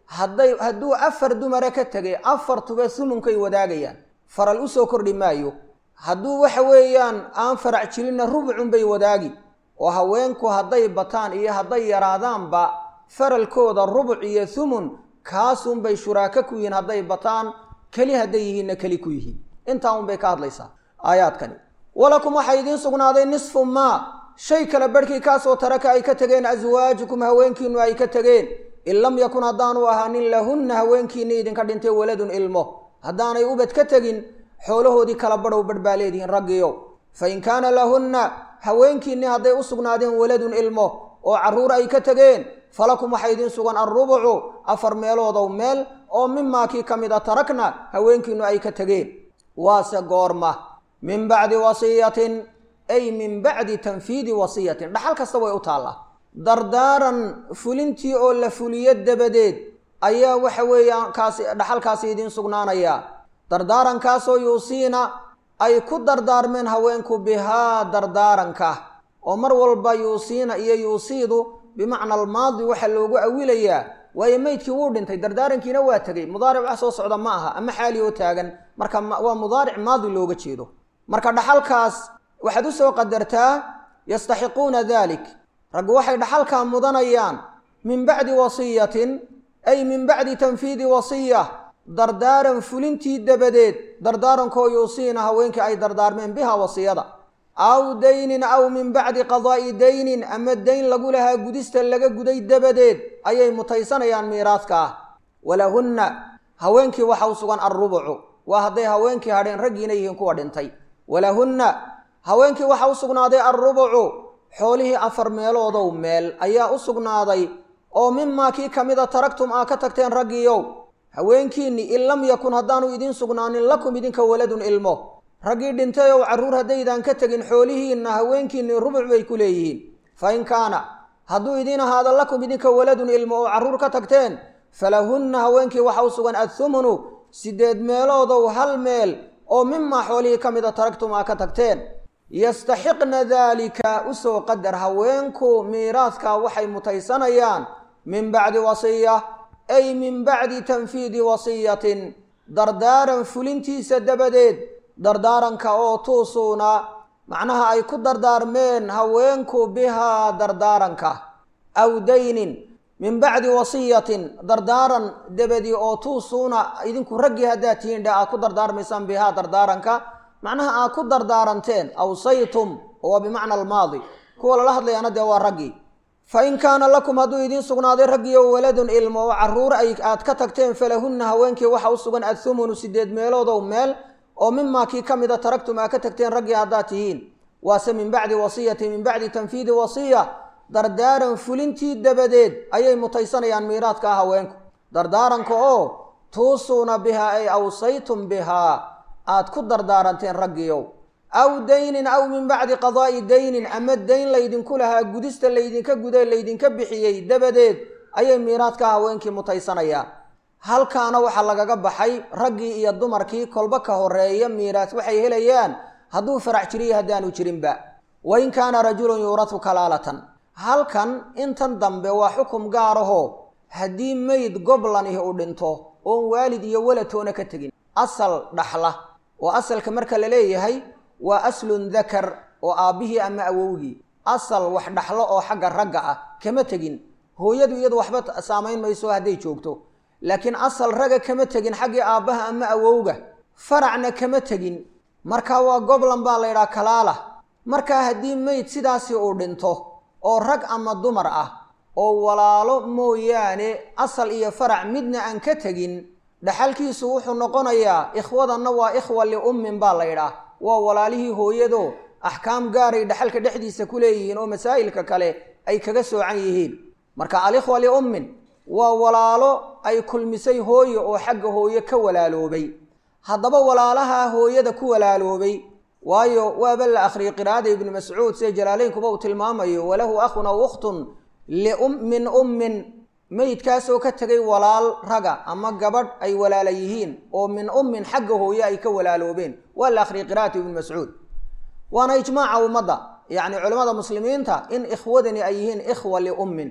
hadday hadduu afar dumara ka tegay afartuba humunkay wadaagayaan faral usoo kordhi maayo hadduu waxa weeyaan aan farac jirinna rubcunbay wadaagi oo haweenku hadday bataan iyo hadday yaraadaanba faralkooda rubuc iyo humun kaasunbay shuraako ku yihiin hadday bataan keli hadday yihiinna keli ku yihiin intaa unbay ka hadlaysaa aayaadkani walakum waxaa idiin sugnaaday nisfu maa shay kale barhkii kaasoo taraka ay ka tegeen aswaajukum haweenkiinu ay ka tegeen in lam yakun haddaanu ahaanin lahunna haweenkiinni idinka dhintay waladun ilmo haddaanay ubad ka tegin xoolahoodii kala badhow badh baa leedihiin raggiyo fa in kaana lahunna haweenkiinni hadday u sugnaadeen waladun ilmo oo carruur ay ka tegeen falakum waxaa idiin sugan alrubucu afar meeloodow meel oo mimaa kii ka mid a tarakna haweenkiinnu ay ka tegeen waase goorma min bacdi wasiyatin ay min bacdi tanfiidi wasiyatin dhaxal kasta way u taallaa dardaaran fulintii oo la fuliyo dabadeed ayaa waxa weeyaan kaasi dhaxalkaasi idiin sugnaanayaa dardaarankaasoo yuusiina ay ku dardaarmeen haweenku bihaa dardaaranka oo mar walba yuusiina iyo yuusiidu bimacna almaadi waxaa loogu awilayaa waayo meydkii wuu dhintay dardaarankiina waa tegey mudaaric wax soo socda ma aha ama xaali oo taagan marka waa mudaaric maadi looga jeedo marka dhaxalkaas waxaad usoo qadartaa yastaxiquuna dalik raggu waxay dhaxalkaa mudanayaan min bacdi wasiyatin ay min bacdi tanfiidi wasiya dardaaran fulintii dabadeed dardaarankoo yuusiina haweenkii ay dardaarmeen biha wasiyada aw daynin aw min bacdi qadaa'i daynin ama dayn lagu lahaa gudista laga guday dabadeed ayay mutaysanayaan miiraadka ah walahunna haweenkii waxa u sugan alrubucu waa hadday haweenkii hadheen raggiina yihiin kuwa dhintay walahunna haweenkii waxa u sugnaaday alrubucu xoolihii afar meeloodow meel ayaa u sugnaaday oo mimaa kii ka mida taragtum aa ka tagteen raggiiyow haweenkiinni in lam yakun haddaanu idiin sugnaanin lakum idinka waladun ilmo raggii dhintay ow carruur haddaydaan ka tegin xoolihiinna haweenkiinni rubuc bay ku leeyihiin fa in kaana hadduu idiin ahaado lakum idinka waladun ilmo oo carruur ka tagteen falahunna haweenkii waxa u sugan adhumunu siddeed meeloodow hal meel oo mimaa xoolihii ka mida taragtum aa ka tagteen yastaxiqna daalika usoo qadar haweenku miiraadka waxay mutaysanayaan min bacdi wasiya ay min bacdi tanfiidi wasiyatin dardaaran fulintiisa dabadeed dardaaranka oo tuusuuna macnaha ay ku dardaarmeen haweenku bihaa dardaaranka aw daynin min bacdi wasiyatin dardaaran dabadii oo tuusuuna idinku raggii haddaad tihiin dhe aad ku dardaarmaysaan bihaa dardaaranka macnaha aad ku dardaaranteen awsaytum oo waa bimacna almaadi kuwa lala hadlayaana dee waa raggii fa in kaana lakum hadduu idiin sugnaaday raggiyo waladun ilmo oo carruur ay aad ka tagteen falahunna haweenkii waxa u sugan adhumunu sideed meeloodow meel oo mimaa kii ka mida taragtum aa ka tagteen raggii haddaad tihiin waase min bacdi wasiyati min bacdi tanfiidi wasiya dardaaran fulintii dabadeed ayay mutaysanayaan miiraadka ah haweenku dardaaranka oo tuusuuna bihaa ay awsaytum bihaa aad ku dardaaranteen raggiiow aw daynin aw min bacdi qadaa'i daynin ama dayn laydinku lahaa gudista laydinka guday laydinka bixiyey dabadeed ayay miiraadka haweenkii mutaysanayaan halkaana waxaa lagaga baxay raggii iyo dumarkii kolba ka horeeya miiraas waxay helayaan hadduu farac jiriyo haddaanu jirinba wa in kaana rajulun yuuratu kalaalatan halkan intan dambe waa xukum gaarahoo haddii meyd goblanihi u dhinto oon waalid iyo waladtoona ka tegin asal dhaxla oo asalka marka la leeyahay waa aslun dakar oo aabbihii ama awowgii asal wax dhaxlo oo xagga ragga ah kama tegin hooyadu iyadu waxba saamayn mayso hadday joogto laakiin asal raga kama tegin xaggii aabbaha ama awowga faracna kama tegin marka waa goblan baa la ydhaha kalaala markaa haddii meyd sidaasi uu dhinto oo rag ama dumar ah oo walaalo mooyaane asal iyo farac midna aan ka tegin dhaxalkiisu wuxuu noqonayaa ikhwadanna waa ikhwa liummin baa la ydhaah waa walaalihii hooyado axkaam gaaray dhaxalka dhexdiisa ku leeyihiin oo masaa'ilka kale ay kaga soocan yihiin marka alikhwa liummin waa walaalo ay kulmisay hooye oo xagga hooye ka walaaloobay haddaba walaalaha hooyada ku walaaloobay waayo waaba la akhriyay qiraa'ada ibnu mascuud sida jalaaleynkuba uu tilmaamayo walahu akhun aw ukhtun min ummin meydkaasoo ka tegay walaal raga ama gabadh ay walaala yihiin oo min ummin xagga hooye ay ka walaaloobeen waa la akhriyay qira'atu ibnu mascuud waana ijmaaca ummadda yacni culimmada muslimiinta in ikhwadani ay yihiin ikhwa liummin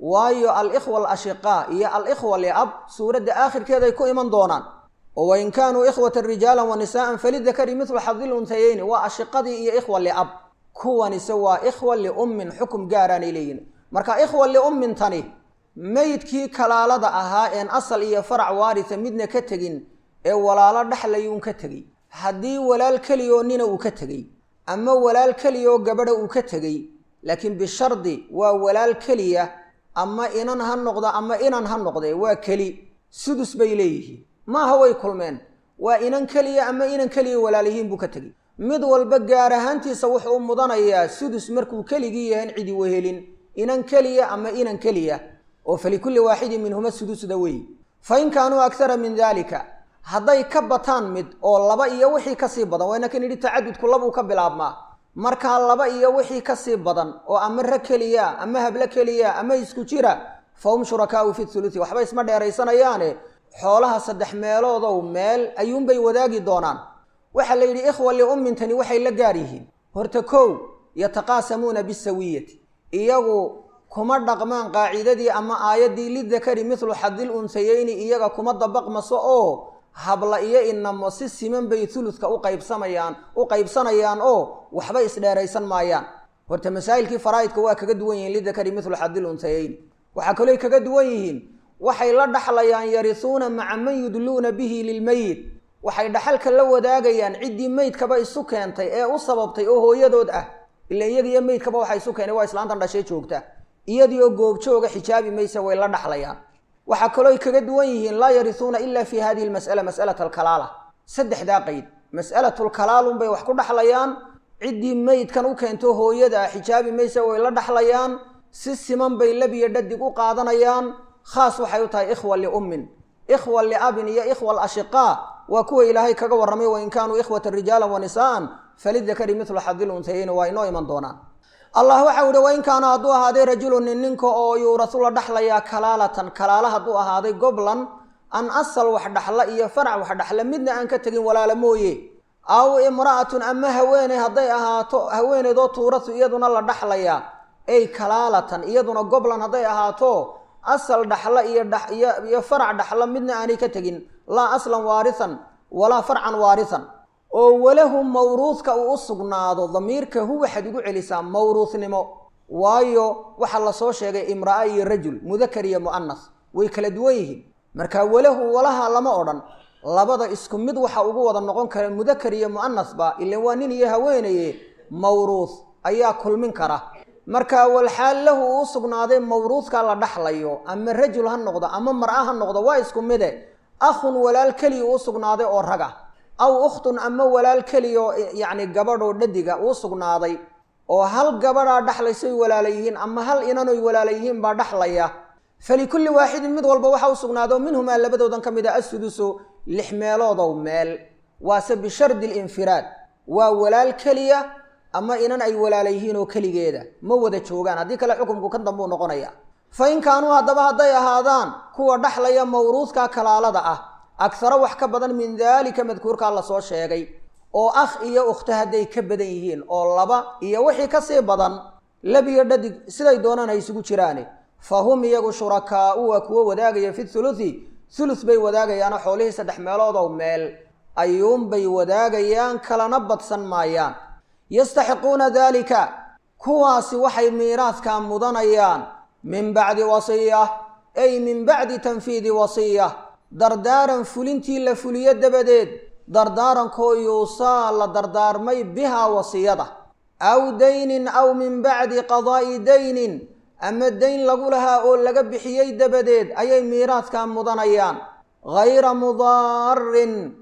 waayo alikhwa alashiqaa iyo alikhwa liab suuradda aakhirkeeday ku iman doonaan oo wain kaanuu ikhwatan rijaalan wa nisaa'an falidakari midlu xadil untayeyni waa ashiqadii iyo ikhwa liab kuwanise waa ikhwa liummin xukum gaaraanay leeyihin marka ikhwa liummin tani meydkii kalaalada ahaa een asal iyo farac waarisa midna ka tegin ee walaalo dhexlayuun ka tegey haddii walaal keliyoo nina uu ka tegey ama walaal keliyoo gabadha uu ka tegey laakiin bishardi waa walaal keliya ama inan ha noqdo ama inan ha noqdee waa keli sudus bay leeyihiin maaha way kulmeen waa inan keliya ama inan keliya walaalihiin buu ka tegey mid walba gaar ahaantiisa wuxuu u mudanayaa sudus markuu keligii yahan cidi wehelin inan keliya ama inan keliya oo falikulli waaxidin minhuma sudusda wey fa in kaanuu akhara min daalika hadday ka bataan mid oo laba iyo wixii kasii badan wayna kan yidhi tacadudku labuu ka bilaabmaa markaa laba iyo wixii kasii badan oo ama ra keliya ama hablo keliya ama isku jira fa hum shurakaau fi thuluthi waxba isma dheeraysanayaane xoolaha saddex meeloodow meel ayuunbay wadaagi doonaan waxaa la yidhi ikhwa liummintani waxay la gaar yihiin horta kow yataqaasamuuna bisawiyati iyagu kuma dhaqmaan qaacidadii ama aayaddii lidakari midlu xadil unsayeyni iyaga kuma dabaqmaso oo habla iyo inamo si siman bay thuluska u qaybsamayaan u qaybsanayaan oo waxba isdheeraysan maayaan horta masaa'ilkii faraa'idka waa kaga duwan yihiin lidakari midlu xadil unsayeyni waxaa kalooy kaga duwan yihiin waxay la dhaxlayaan yarisuuna maca man yudluuna bihi lilmeyit waxay dhaxalka la wadaagayaan ciddii meydkaba isu keentay ee u sababtay oo hooyadood ah ila iyaga iyo meydkaba waxa isu keenay waa islaantan dhashay joogta iyadiioo goobjooga xijaabi maysa way la dhaxlayaan waxaa kalooy kaga duwan yihiin laa yarisuuna ila fi hadihi lmas'ala mas'alata alkalaala saddexdaa qeyd mas'alatulkalaalunbay wax ku dhaxlayaan ciddii meydkan u keento hooyada ah xijaabi maysa way la dhaxlayaan si siman bay labiyo dhadig u qaadanayaan khaas waxay u tahay ikhwa liummin ikhwa liabin iyo ikhwa alashiqaa waa kuwa ilaahay kaga warramay wain kaanuu ikhwatan rijaalan wa nisaa'an falidakari midlu xadil unsayeyni waa inoo iman doonaan allah waxau ihi wain kaana hadduu ahaaday rajulun nin ninka oo yuurasu la dhaxlayaa kalaalatan kalaala hadduu ahaaday goblan an asal wax dhaxla iyo farac wax dhaxla midna aan ka tegin walaala mooye aw imra'atun ama haweeney hadday ahaato haweeneydoo tuurasu iyaduna la dhaxlayaa ey kalaalatan iyaduna goblan hadday ahaato asal dhaxla iyo iyo farac dhaxla midna aanay ka tegin laa aslan waarisan walaa farcan waarisan oo walahu mawruudka uu u sugnaado damiirka hu waxaad ugu celisaa mawruusnimo waayo waxaa lasoo sheegay imra'a iyo rajul mudakar iyo mu'anas way kala duwan yihiin marka walahu walaha lama odhan labada isku mid waxa ugu wada noqon kara mudakar iyo mu'anasba ilan waa nin iyo haweenaye mawruus ayaa kulmin kara marka walxaal lahu uu u sugnaaday mawruudka la dhaxlayo ama rajul ha noqdo ama mar'a ha noqdo waa isku mide akhun walaal keliya uu sugnaaday oo raga aw ukhtun ama walaal keliyaoo yacni gabadhoo dhadiga uu sugnaaday oo hal gabadhaa dhaxlaysoy walaala yihiin ama hal inanoy walaala yihiin baa dhaxlaya falikulli waaxidin mid walba waxa u sugnaado minhumaa labadoodan ka mid a assudusu lix meeloodow meel waase bishardi linfiraad waa walaal keliya ama inan ay walaala yihiin oo keligeeda ma wada joogaan haddii kale xukumku kan dambuu noqonaya fa in kaanuu haddaba hadday ahaadaan kuwa dhaxlaya mawruudka kalaalada ah akharo wax ka badan min daalika madkuurkaa lasoo sheegay oo akh iyo ukhto hadday ka badan yihiin oo laba iyo wixii kasii badan labiyo dhadig siday doonaan ha isugu jiraane fa hum iyagu shurakaau waa kuwo wadaagaya fi thuluthi thuluth bay wadaagayaanoo xoolihii saddex meeloodow meel ayuunbay wadaagayaan kalana badsan maayaan yastaxiquuna daalika kuwaasi waxay miiraadkaa mudanayaan min bacdi wasiya ay min bacdi tanfiidi wasiya dardaaran fulintii la fuliyo dabadeed dardaarankoo yuusaa la dardaarmay bihaa wasiyada aw daynin aw min bacdi qadaa'i daynin ama dayn lagu lahaa oo laga bixiyey dabadeed ayay miiraadkaa mudanayaan ghayra mudaarin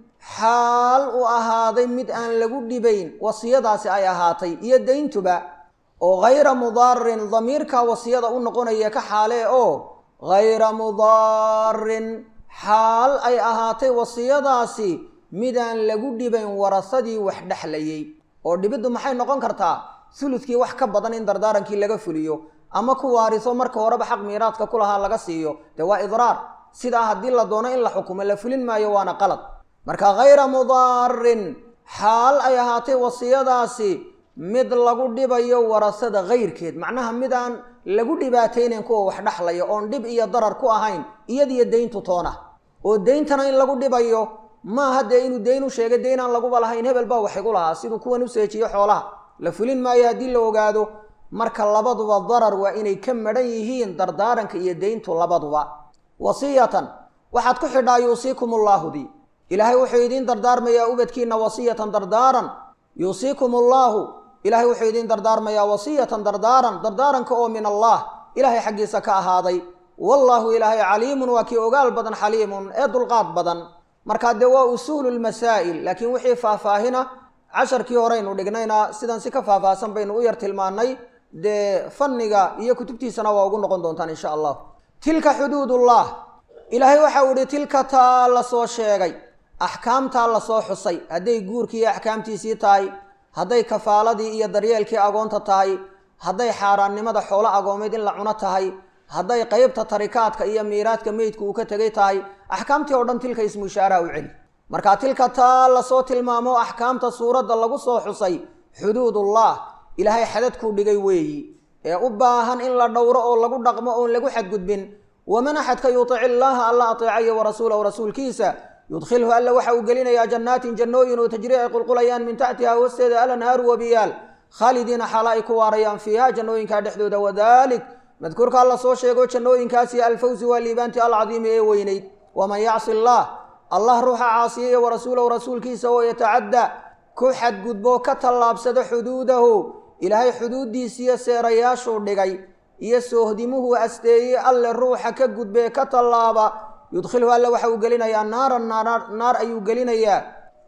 xaal u ahaaday mid aan lagu dhibayn wasiyadaasi ay ahaatay iyo dayntuba oo ghayra mudaarin damiirkaa wasiyada u noqonaya ka xaalee oo ghayra mudaarin xaal ay ahaatay wasiyadaasi midaan lagu dhibayn warasadii wax dhexlayay oo dhibiddu maxay noqon kartaa suludkii wax ka badan in dardaarankii laga fuliyo ama ku waariso marka horeba xaq miiraadka ku lahaa laga siiyo dee waa idraar sidaa haddii la doono in la xukumo la fulin maayo waana qalad marka ghayra mudaarin xaal ay ahaatay wasiyadaasi mid lagu dhibayo warasada kayrkeed macnaha mid aan lagu dhibaataynayn kuwa wax dhexlaya oon dhib iyo darar ku ahayn iyadiyo deyntu toona oo deyntana in lagu dhibayo maaha dee inuu deyn u sheegay deyn aan laguba lahayn hebel baa wax igu lahaa siduu kuwan u seejiyo xoolaha la fulin maayo haddii la ogaado marka labaduba darar waa inay ka madhan yihiin dardaaranka iyo deyntu labaduba wasiyatan waxaad ku xidhaa yuusiikum ullaahudi ilaahay wuxuu idiin dardaarmayaa ubadkiina wasiyatan dardaaran yuusiikum ullaahu ilaahay wuxuu idiin dardaarmayaa wasiyatan dardaaran dardaaranka oo min allah ilaahay xaggiisa ka ahaaday wallaahu ilaahay caliimun waa kii ogaal badan xaliimun ee dulqaad badan markaa dee waa usuulu lmasaa'il laakiin wixii faahfaahina casharkii horeynu dhignayna sidan si ka faahfaahsan baynu u yar tilmaannay dee fanniga iyo kutubtiisana waa ugu noqon doontaan insha allah tilka xuduudullah ilaahay waxau ihi tilka taa la soo sheegay axkaamtaa lasoo xusay hadday guurkii iyo axkaamtiisii tahay hadday kafaaladii iyo daryeelkii agoonta tahay hadday xaaraannimada xoolo agoomeed in la cuno tahay hadday qeybta tarikaadka iyo miiraadka meydku uu ka tegay tahay axkaamtii oo dhan tilka ismu ishaaraha u celi marka tilka taa lasoo tilmaamo axkaamta suuradda lagu soo xusay xuduudullah ilaahay xadadkuu dhigay weeyi ee u baahan in la dhowro oo lagu dhaqmo oon lagu xadgudbin waman axadka yutic illaaha alla ateecayo warasuulahu rasuulkiisa yudkhilhu alla waxa uu gelinayaa jannaatin jannooyin oo tajri ay qulqulayaan min taxtiha hoosteeda alanhaaru wabiyaal khaalidiina xaala ay ku waarayaan fiiha jannooyinkaa dhexdooda wadalik madkuurka alla soo sheego jannooyinkaasi alfawsi waa liibaanti alcadiimi ee weynayd waman yacsi allah allah ruuxa caasiyaya warasuulahu rasuulkiisa oo yatacadda ku xadgudbo ka tallaabsado xuduudahu ilaahay xuduuddiisiiyo seerayaashuu dhigay iyo soohdimuhuu asteeyey alle ruuxa ka gudbee ka tallaaba yudkhilhu alle waxa uu gelinayaa naaran naar ayuu gelinayaa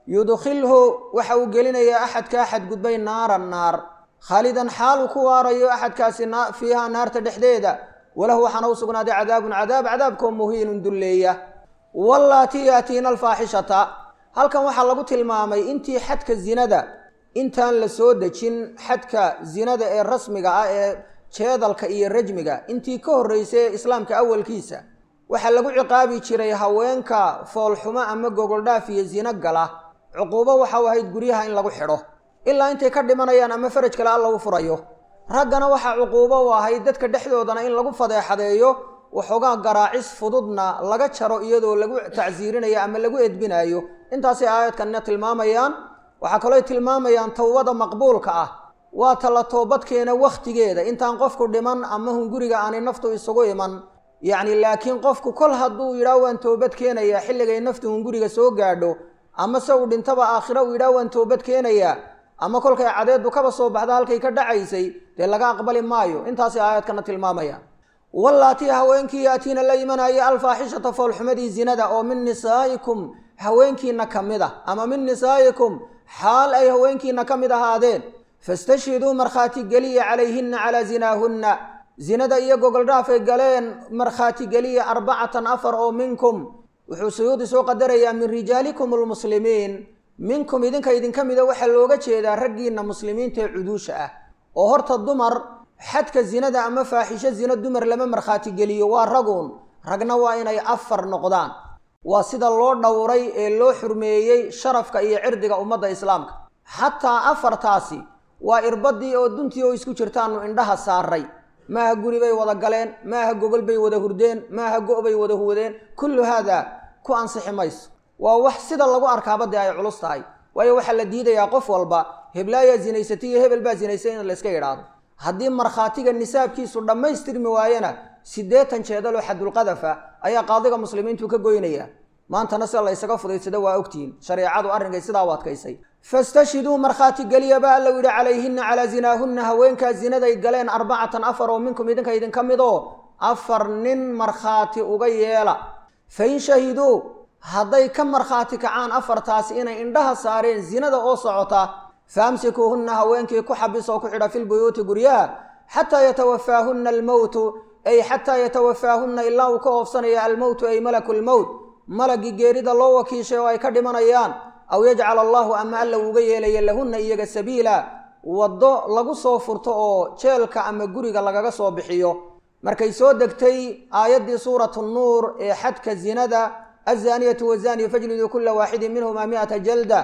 yudkhilhu waxa uu gelinayaa axadkaa xadgudbay naaran naar khaalidan xaaluu ku waarayo axadkaasi fiiha naarta dhexdeeda walahu waxaana u sugnaaday cadaabun cadaab cadaabkoo muhiinun dulleeya wallaatii yaatiina alfaaxishata halkan waxaa lagu tilmaamay intii xadka zinada intaan la soo dejin xadka zinada ee rasmiga ah ee jeedalka iyo rajmiga intii ka horreysay ee islaamka awalkiisa waxaa lagu ciqaabi jiray haweenka foolxumo ama gogoldhaaf iyo zino gala cuquubo waxau ahayd guryaha in lagu xidho ilaa intay ka dhimanayaan ama faraj kale alla u furayo raggana waxaa cuquubo u ahayd dadka dhexdoodana in lagu fadeexadeeyo waxoogaa garaacis fududna laga jaro iyadoo lagu tacsiirinayo ama lagu edbinayo intaasay aayadkanina tilmaamayaan waxaa kalooy tilmaamayaan towbada maqbuulka ah waa tala toobadkeena wakhtigeeda intaan qofku dhiman ama hunguriga aanay naftu isugu iman yacni laakiin qofku kol hadduu yidhaah waan toobad keenayaa xilligay naftu hunguriga soo gaadho ama se uu dhintaba aakhiro uu yidhaah waan toobad keenayaa ama kolkay cadeedu kaba soo baxda halkay ka dhacaysay dee laga aqbali maayo intaasay aayadkana tilmaamayaan wallaatii haweenkii yaatiina la imanaya alfaaxishata foolxumadii zinada oo min nisaa'ikum haweenkiina ka mid ah ama min nisaa'ikum xaal ay haweenkiina ka mid ahaadeen fastashhiduu markhaati geliya calayhinna calaa zinaahunna zinada iyo gogoldhaafay galeen markhaati geliya arbacatan afar oo minkum wuxuu suyuudi soo qadarayaa min rijaalikum almuslimiin minkum idinka idinka mida waxaa looga jeedaa raggiinna muslimiinta ee cuduusha ah oo horta dumar xadka zinada ama faaxisho zina dumar lama markhaati geliyo waa raguun ragna waa inay afar noqdaan waa sida loo dhowray ee loo xurmeeyey sharafka iyo cirdiga ummadda islaamka xataa afartaasi waa irbadii oo duntii oo isku jirtaanu indhaha saaray maaha guri bay wada galeen maaha gogol bay wada hurdeen maaha go' bay wada huwadeen kullu haadaa ku ansixi mayso waa wax sida lagu arkaaba dee ay culus tahay waayo waxaa la diidayaa qof walba heblaayaa zinaysatay iyo hebel baa zinaysay in layska idhaahdo haddii markhaatiga nisaabkiisu dhammaystirmi waayana siddeetan jeedaloo xadulqadafa ayaa qaadiga muslimiintu ka goynaya maantana sida la ysaga fudaysado waa ogtihiin shareecadu arrinkay sidaa u adkaysay fastashhiduu markhaati geliya ba alla yidhi calayhinna calaa zinaahunna haweenkaa zinaday galeen arbacatan afar oo minkum idinka idinka midoo afar nin markhaati uga yeela fain shahiduu hadday ka markhaati kacaan afartaasi inay indhaha saareen zinada oo socota faamsikuuhunna haweenkii ku xabis oo ku xidha filbuyuuti guryaha xataa yatawafaahunna almowtu ay xataa yatawafaahunna ilaa uu ka oofsanaya almowtu ay malaku lmowt malagii geerida loo wakiishay oo ay ka dhimanayaan aw yajcal allahu ama alla uuga yeelaya lahunna iyaga sabiila waddo lagu soo furto oo jeelka ama guriga lagaga soo bixiyo markay soo degtay aayaddii suuratu nuur ee xadka zinada azaaniyatu wazaaniyu fajliduu kula waaxidin minhumaa mi'ata jalda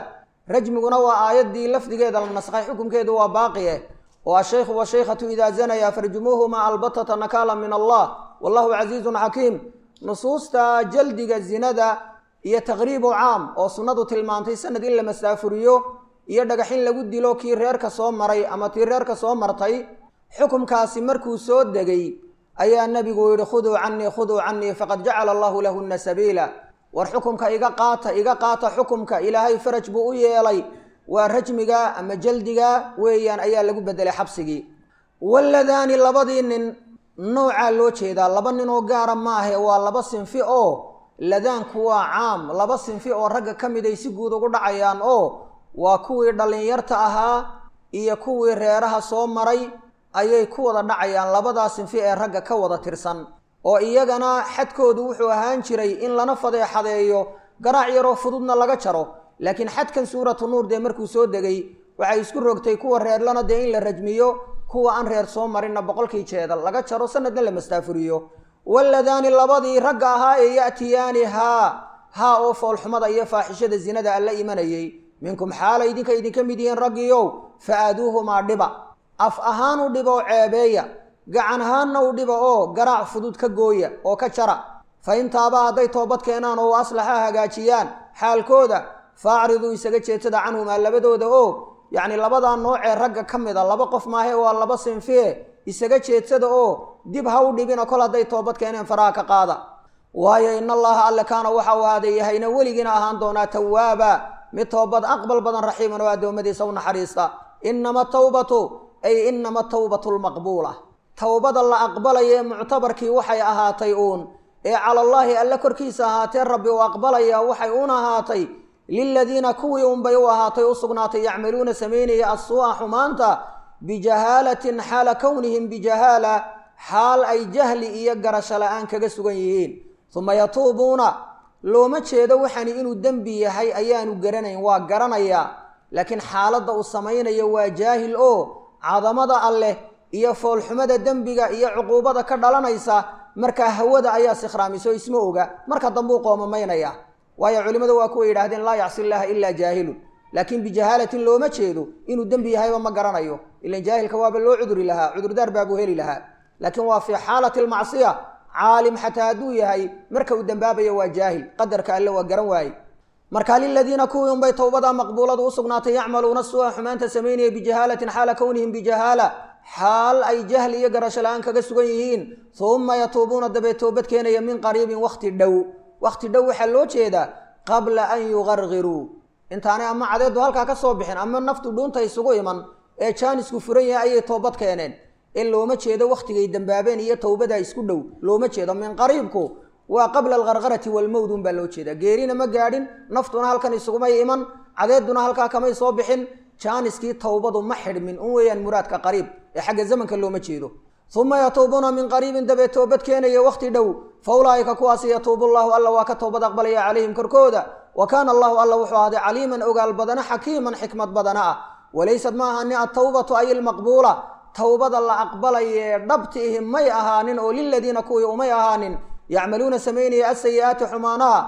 rajmiguna waa aayaddii lafdigeeda la nasakhay xukumkeedu waa baaqi eh oo ashaykhu washaykhatu idaa zanaya farjumuuhuma albatata nakaala min allah wallahu casiizun xakiim nusuusta jaldiga zinada iyo taqriibu caam oo sunnadu tilmaantay sanad in la masaafuriyo iyo dhagaxin lagu dilo kii reerka soo maray ama tii reerka soo martay xukumkaasi markuu soo degay ayaa nebigu yidhi khuduu canii khuduu canii faqad jacala allahu lahunna sabiila war xukumka iga qaata iga qaata xukumka ilaahay faraj buu u yeelay waa rajmiga ama jaldiga weeyaan ayaa lagu bedelay xabsigii waladaani labadii nin noocaa loo jeedaa laba nin oo gaara maahe waa laba sinfi oo ladaanku waa caam laba sinfi oo ragga ka mid ay si guud ugu dhacayaan oo waa kuwii dhallinyarta ahaa iyo kuwii reeraha soo maray ayay ku wada dhacayaan labadaa sinfi ee ragga ka wada tirsan oo iyagana xadkoodu wuxuu ahaan jiray in lana fadeexadeeyo garaac yaroo fududna laga jaro laakiin xadkan suuratu nuur dee markuu soo degay waxay isku rogtay kuwa reerlana dee in la rajmiyo kuwa aan reer soo marinna boqolkii jeedal laga jaro sanadna la mastaafuriyo waladaani labadii ragga ahaa ee ya'tiyaani haa haa oo foolxumada iyo faaxishada zinada alla imanayay minkum xaala idinka idinka mid yihiin raggiiow fa aaduuhumaa dhiba af ahaan u dhiba oo ceebeeya gacan ahaanna u dhiba oo garaac fudud ka gooya oo ka jara fa intaaba hadday toobad keenaan oo aslaxa hagaajiyaan xaalkooda faacriduu isaga jeedsada canhumaa labadooda oo yacni labadaa noocee ragga ka mid a laba qof maahe waa laba sinfie isaga jeedsada oo dib ha u dhibina kol hadday toobad keeneen faraha ka qaada waayo in allaha alle kaana waxa uu ahaaday yahayna weligiina ahaan doonaa tawaaba mid toobad aqbal badan raxiiman oo addoommadiisa u naxariista inama tawbatu ay inama tawbatu lmaqbuula towbada la aqbalaya ee muctabarkii waxay ahaatay uun ee calallaahi alle korkiisa ahaatee rabbi uu aqbalaya waxay uun ahaatay liladiina kuwii unbay u ahaatay u sugnaatay yacmaluuna samaynaya assuu'a xumaanta bijahaalatin xaala kownihim bijahaala xaal ay jahli iyo garasho la-aan kaga sugan yihiin uma yatuubuuna looma jeedo waxani inuu dembi yahay ayaanu garanayn waa garanayaa laakiin xaaladda uu samaynayo waa jaahil oo cadamada alleh iyo foolxumada dembiga iyo cuquubada ka dhalanaysa markaa hawada ayaa sikhraamiso isma oga marka dambuu qoomamaynaya waayo culimmadu waa kuwa yidhahdeen laa yacsi illaaha ilaa jaahilun laakiin bijahaalatin looma jeedo inuu dembi yahayba ma garanayo ilan jaahilka waaba loo cuduri lahaa cudurdaar baabuu heli lahaa laakiin waa fii xaalati almacsiya caalim xataa hadduu yahay marka uu dembaabayo waa jaahil qadarka alle waa garan waaye marka liladiina kuwii unbay towbada maqbuuladu u sugnaatay yacmaluuna suu'a xumaanta samaynaya bijahaalatin xaala kownihim bijahaala xaal ay jahli iyo garasho la-aan kaga sugan yihiin uma yatuubuuna dabee toobad keenaya min qariibin wakhti dhow wakhti dhow waxaa loo jeedaa qabla an yuqarqiruu intaanay ama cadeedu halkaa ka soo bixin ama naftu dhuunta isugu iman ee jaanisku furan yahay ayay toobad keeneen in looma jeedo wakhtigay dembaabeen iyo towbada isku dhow looma jeedo min qariibku waa qabla alqarqarati walmowd un baa loo jeedaa geerina ma gaadhin naftuna halkan isugumay iman cadeeduna halkaa kamay soo bixin jaaniskii towbadu ma xidhmin un weeyaan muraadka qariib ee xagga zamanka looma jeedo uma yatuubuuna min qariibin dabee toobad keenaya wakhti dhow fa ulaa'ika kuwaasi yatuubu llahu alla waa ka toobad aqbalaya calayhim korkooda wa kaana allahu alla wuxuu ahday caliiman ogaal badana xakiiman xikmad badana ah walaysad ma ahani altawbatu ay ilmaqbuula towbada la aqbalayee dhabti ihi may ahaanin oo liladiina kuwii umay ahaanin yacmaluuna samaynaya asayi'aati xumaanaha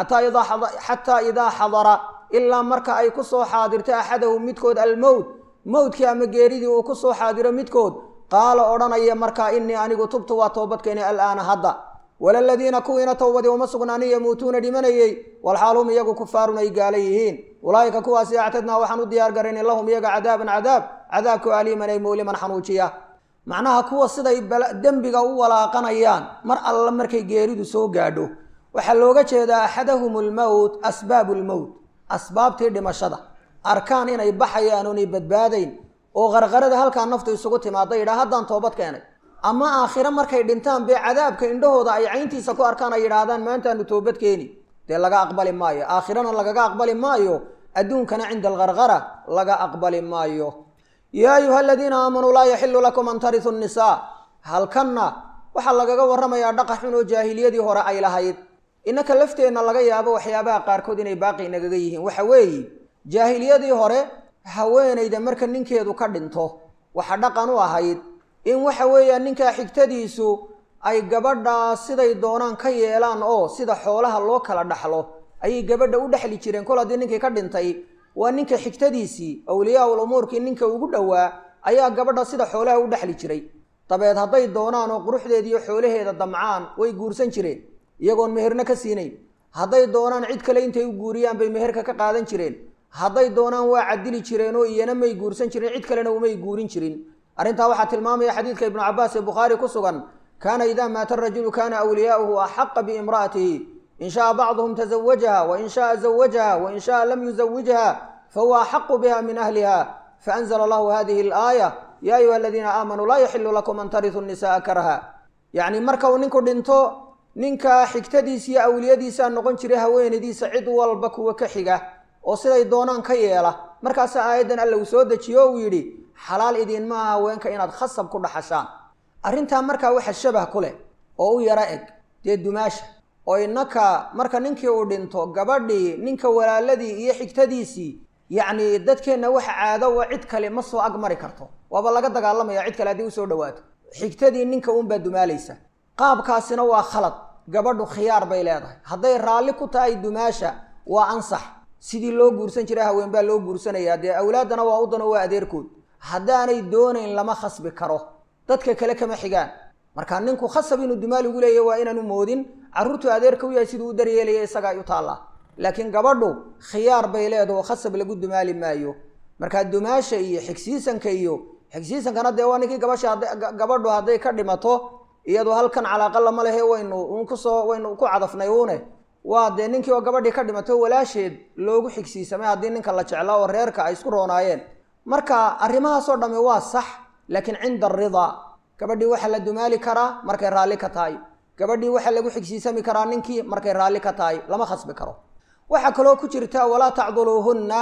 xataa idaa xadara ilaa marka ay ku soo xaadirto axadahum midkood almowt mowdkii ama geeridii uu ku soo xaadiro midkood qaala odhanaya markaa inii anigu tubtu waa toobadkeeni alaana hadda walaladiina kuwiina towbadii uma sugnaanin yamuutuuna dhimanayey walxaalhum iyagu kufaarun ay gaala yihiin ulaa'ika kuwaasi actadnaa waxaan u diyaar garaynay lahum iyaga cadaaban cadaab cadaabku aliiman ay mowliman xanuujiya macnaha kuwa siday dembiga u walaaqanayaan mar alla markay geeridu soo gaadho waxaa looga jeedaa axadahum almowt asbaabu lmowt asbaabtii dhimashada arkaan inay baxayaan oonay badbaadayn oo qarqarada halkaa naftu isugu timaada yidhaha haddaan toobad keenay ama aakhiro markay dhintaan bee cadaabka indhahooda ay cayntiisa ku arkaan ay yidhaahdaan maantaanu toobad keeni dee laga aqbali maayo aakhirana lagaga aqbali maayo adduunkana cinda alqarqara laga aqbali maayo yaa ayuha aladiina aamanuu laa yaxilu lakum an tarisu nnisaa halkanna waxaa lagaga warramayaa dhaqa xun oo jaahiliyadii hore ay lahayd innaka lafteenna laga yaabo waxyaabaha qaarkood inay baaqi nagaga yihiin waxa weeye jaahiliyadii hore haweenayda marka ninkeedu ka dhinto waxa dhaqan u ahayd in waxa weeyaan ninkaa xigtadiisu ay gabadhaa siday doonaan ka yeelaan oo sida xoolaha loo kala dhaxlo ayay gabadha u dhexli jireen kol haddii ninkii ka dhintay waa ninka xigtadiisii awliyaa-ul umuurkii ninka ugu dhowaa ayaa gabadha sida xoolaha u dhexli jiray dabeed hadday doonaan oo quruxdeediiyo xoolaheeda damcaan way guursan jireen iyagoon meherna ka siinayn hadday doonaan cid kale intay u guuriyaan bay meherka ka qaadan jireen hadday doonaan waa cadili jireen oo iyana may guursan jirin cid kalena umay guurin jirin arrintaa waxaa tilmaamaya xadiidka ibnu cabaas ee bukhaari ku sugan kaana idaa maata arajulu kaana awliyaa'uhu axaqa biimra'atihi in shaaa bacduhum tazawajaha wain shaaa zawajaha wain shaaa lam yuzawijha fahuwa axaqu biha min ahliha faanzla allahu hadihi alaaya ya ayuha aladiina aamanuu laa yaxilu lakum an tarituu nisa'a karha yacni marka uu ninku dhinto ninka xigtadiisa iyo awliyadiisaa noqon jiray haweenaydiisa cid walba kuwa ka xiga oo siday doonaan ka yeela markaasa aayaddan alla uu soo dejiyo o uu yidhi xalaal idiin maaha haweenka inaad khasab ku dhaxashaan arrintaa markaa waxa shabah ku leh oo u yaro eg dee dumaasha oo innaka marka ninkii uu dhinto gabadhii ninka walaaladii iyo xigtadiisii yacni dadkeenna waxa caado wa cid kale ma soo ag mari karto waaba laga dagaalamaya cid kale haddii usoo dhawaato xigtadii ninka uunbaa dumaalaysa qaabkaasina waa khalad gabadhu khiyaar bay leedahay hadday raalli ku tahay dumaasha waa ansax sidii loo guursan jiray haween baa loo guursanayaa dee awlaaddana waa u dano waa adeerkood haddaanay doonayn lama khasbi karo dadka kale kama xigaan marka ninku khasab inuu dumaal ugu leeyahy waa inaanu moodin carruurtu adeerka u yahay siduu u daryeelaya isagaa u taallaa laakiin gabadhu khiyaar bay leedaho khasab lagu dumaali maayo markaa dumaasha iyo xigsiisanka iyo xigsiisankana dee waa ninkii gabasha gabadhu hadday ka dhimato iyadu halkan calaaqa lama lehe waynu un kusoo waynu ku cadafnay uune waa dee ninkii oo gabadhii ka dhimato walaasheed loogu xigsiisamay haddii ninka la jeclaa oo reerka ay isku roonaayeen marka arrimahaasoo dhamme waa sax laakiin cinda aridaa gabadhii waxaa la dumaali karaa markay raalli ka tahay gabadhii waxaa lagu xigsiisami karaa ninkii markay raalli ka tahay lama khasbi karo waxaa kaloo ku jirta walaa tacduluuhunna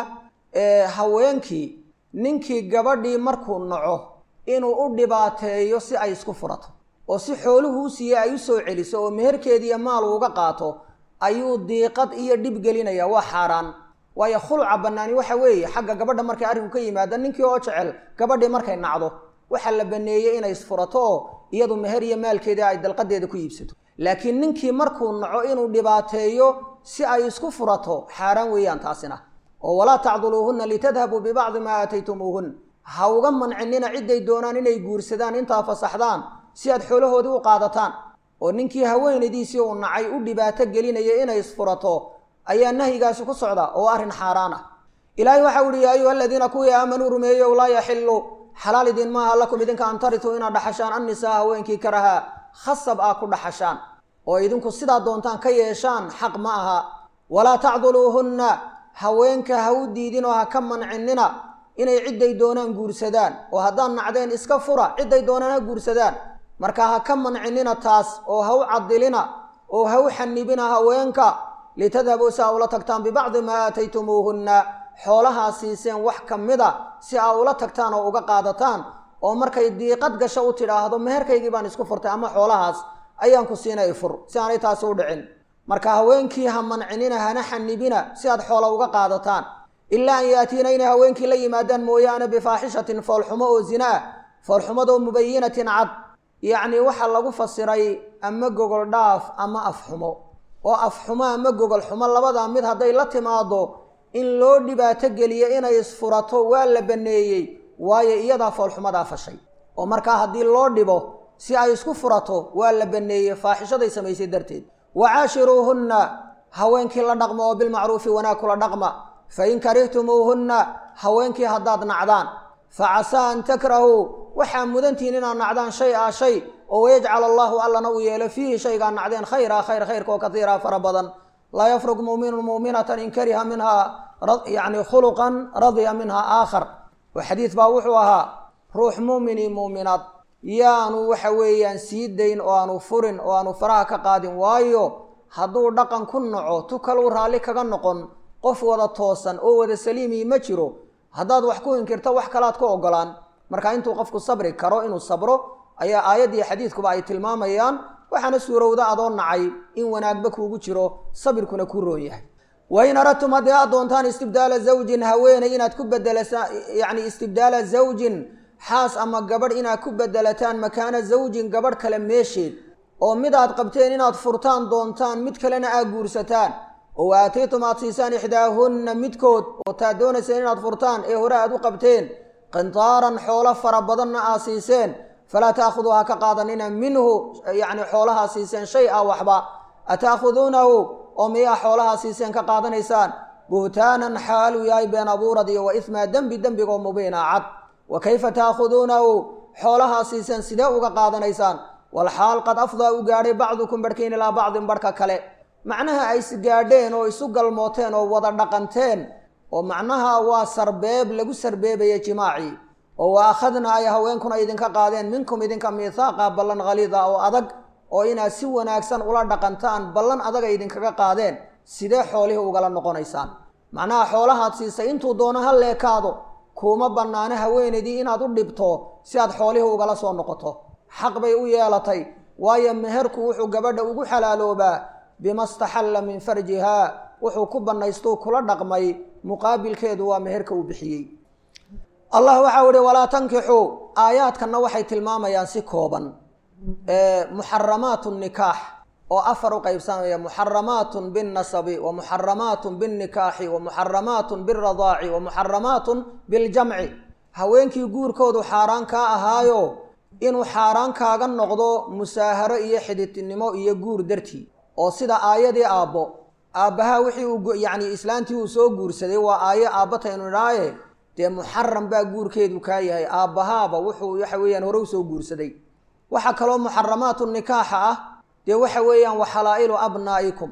haweenkii ninkii gabadhii markuu naco inuu u dhibaateeyo si ay isku furato oo si xooluhu u siiye ay u soo celiso oo meherkeediiyo maal uuga qaato ayuu diiqad iyo dhib gelinaya waa xaaraan waayo khuluca bannaani waxa weeye xagga gabadha markay arrinku ka yimaada ninkii oo jecel gabadhii markay nacdo waxaa la baneeyey inay isfurato oo iyadu meher iyo maalkeeda ay dalqadeeda ku iibsato laakiin ninkii markuu naco inuu dhibaateeyo si ay isku furato xaaraan weeyaan taasina oo walaa tacduluuhunna litadhabuu bibacdi maa aataytumuuhun ha uga mancinina cidday doonaan inay guursadaan intaa fasaxdaan si aad xoolahoodii u qaadataan oo ninkii haweenaydiisii uu nacay u dhibaato gelinaya inay isfurato ayaa nahyigaasi ku socda oo arrin xaaraan ah ilaahay waxau ihi yaa ayuha aladiina kuwii aamanuu rumeeyow laa yaxilu xalaal idin maaha lakum idinka an tarituu inaad dhaxashaan annisaa haweenkii karaha khasab aa ku dhaxashaan oo idinku sidaa doontaan ka yeeshaan xaq ma aha walaa tacduluuhunna haweenka ha u diidin oo ha ka mancinina inay cidday doonaan guursadaan oo haddaan nacdeen iska fura cidday doonaan ha guursadaan marka ha ka mancinina taas oo ha u cadilina oo ha u xanibina haweenka litadhabuu si aa ula tagtaan bibacdi maa aataytumuuhunna xoolahaa siiseen wax ka mida si aa ula tagtaan oo uga qaadataan oo markay diiqad gasho u tidhaahdo meherkaygii baan isku furtay ama xoolahaas ayaan ku siinay fur si aanay taasi u dhicin marka haweenkii ha mancinina hana xanibina si aad xoola uga qaadataan ilaa an yaatiina inay haweenkii la yimaadaan mooyaane bifaaxishatin foolxumo oo zina ah foolxumadoo mubayinatin cad yacnii waxaa lagu fasiray ama gogol dhaaf ama afxumo oo afxumo ama gogol xumo labadaa mid hadday la timaado in loo dhibaato geliyo inay isfurato waa la baneeyey waayo iyadaa foolxumadaa fashay oo markaa haddii loo dhibo si ay isku furato waa la baneeyey faaxishaday samaysay darteed wacaashiruuhunna haweenkii la dhaqma oo bilmacruufi wanaag kula dhaqma fain karihtumuuhunna haweenkii haddaad nacdaan facasaa an takrahuu waxaa mudantihiin inaad nacdaan shay a shay oo wayajcal allaahu allana uu yeelo fiihi shaygaa nacdeen khayra khayr khayrkaoo katiira fara badan laa yafruq muuminun muuminatan in kariha minhaa yacni khuluqan radiya minhaa aakhar oo xadiid baa wuxuu ahaa ruux muumini muuminaad yaanu waxa weeyaan sii dayn oo aanu furin oo aanu faraha ka qaadin waayo hadduu dhaqan ku naco tu kaluu raalli kaga noqon qof wada toosan oo wada saliimii ma jiro haddaad wax ku inkirto wax kalaad ku ogolaan marka intuu qofku sabri karo inuu sabro ayaa aayaddiiyo xadiidkuba ay tilmaamayaan waxaana suurowda adoo nacay in wanaagba kuugu jiro sabirkuna kuu roon yahay wain aradtum haddii aad doontaan istibdaala zawjin haweeney inaad ku bedelasa yacni istibdaala zawjin xaas ama gabadh inaad ku bedelataan makaana zawjin gabadh kale meesheed oo mid aad qabteen inaad furtaan doontaan mid kalena aad guursataan oo wa aataytum aad siisaan ixdaahunna midkood oo taad doonayseen inaad furtaan ee hore aad u qabteen qintaaran xoolo fara badanna aad siiseen falaa taakhudu ha ka qaadanina minhu yacni xoolahaa siiseen shay a waxba ataakhuduunahu oo miyaa xoolahaa siiseen ka qaadanaysaan buhtaanan xaaluu yahay been abuurad iyo wa ismaa dembi dembigoo mubiina cad wa kayfa taakhuduunahu xoolahaa siiseen sidee uga qaadanaysaan walxaal qad afdaa u gaadhay bacdukum barhkiin ilaa bacdin barhka kale macnaha ay isgaadheen oo isu galmooteen oo wada dhaqanteen oo macnaha waa sarbeeb lagu sarbeebaya jimaacii oo wa akhadna ay haweenkuna idinka qaadeen minkum idinka miihaaqa ballan khaliida oo adag oo inaad si wanaagsan ula dhaqantaan ballan adaga idinkaga qaadeen sidee xoolihii ugala noqonaysaan macnaha xoolahaad siisay intuu doono ha leekaado kuuma bannaano haweenaydii inaad u dhibto si aad xoolihii ugala soo noqoto xaq bay u yeelatay waayo meherku wuxuu gabadha ugu xalaaloobaa bima staxalla min farjihaa wuxuu ku bannaystuu kula dhaqmay muqaabilkeedu waa meherka uu bixiyey allah waxau ihi walaa tankixuu aayaadkanna waxay tilmaamayaan si kooban muxaramaat nikaax oo afar u qaybsamaya muxaramaatun binnasabi wa muxaramaatun binnikaaxi wa muxaramaatun biradaaci wa muxaramaatun biljamci haweenkii guurkoodu xaaraan kaa ahaayo inuu xaaraan kaaga noqdo musaaharo iyo xididnimo iyo guur dartii oo sida aayadii aabbo aabbaha wixii uu yacni islaantii uu soo guursaday waa aayo aabbataynu idhaaye dee muxaram baa guurkeedu kaa yahay aabbahaaba wuxuu waxa weeyaan hore u soo guursaday waxaa kaloo muxaramaatu nikaaxa ah dee waxa weeyaan wa xalaa'ilu abnaa'ikum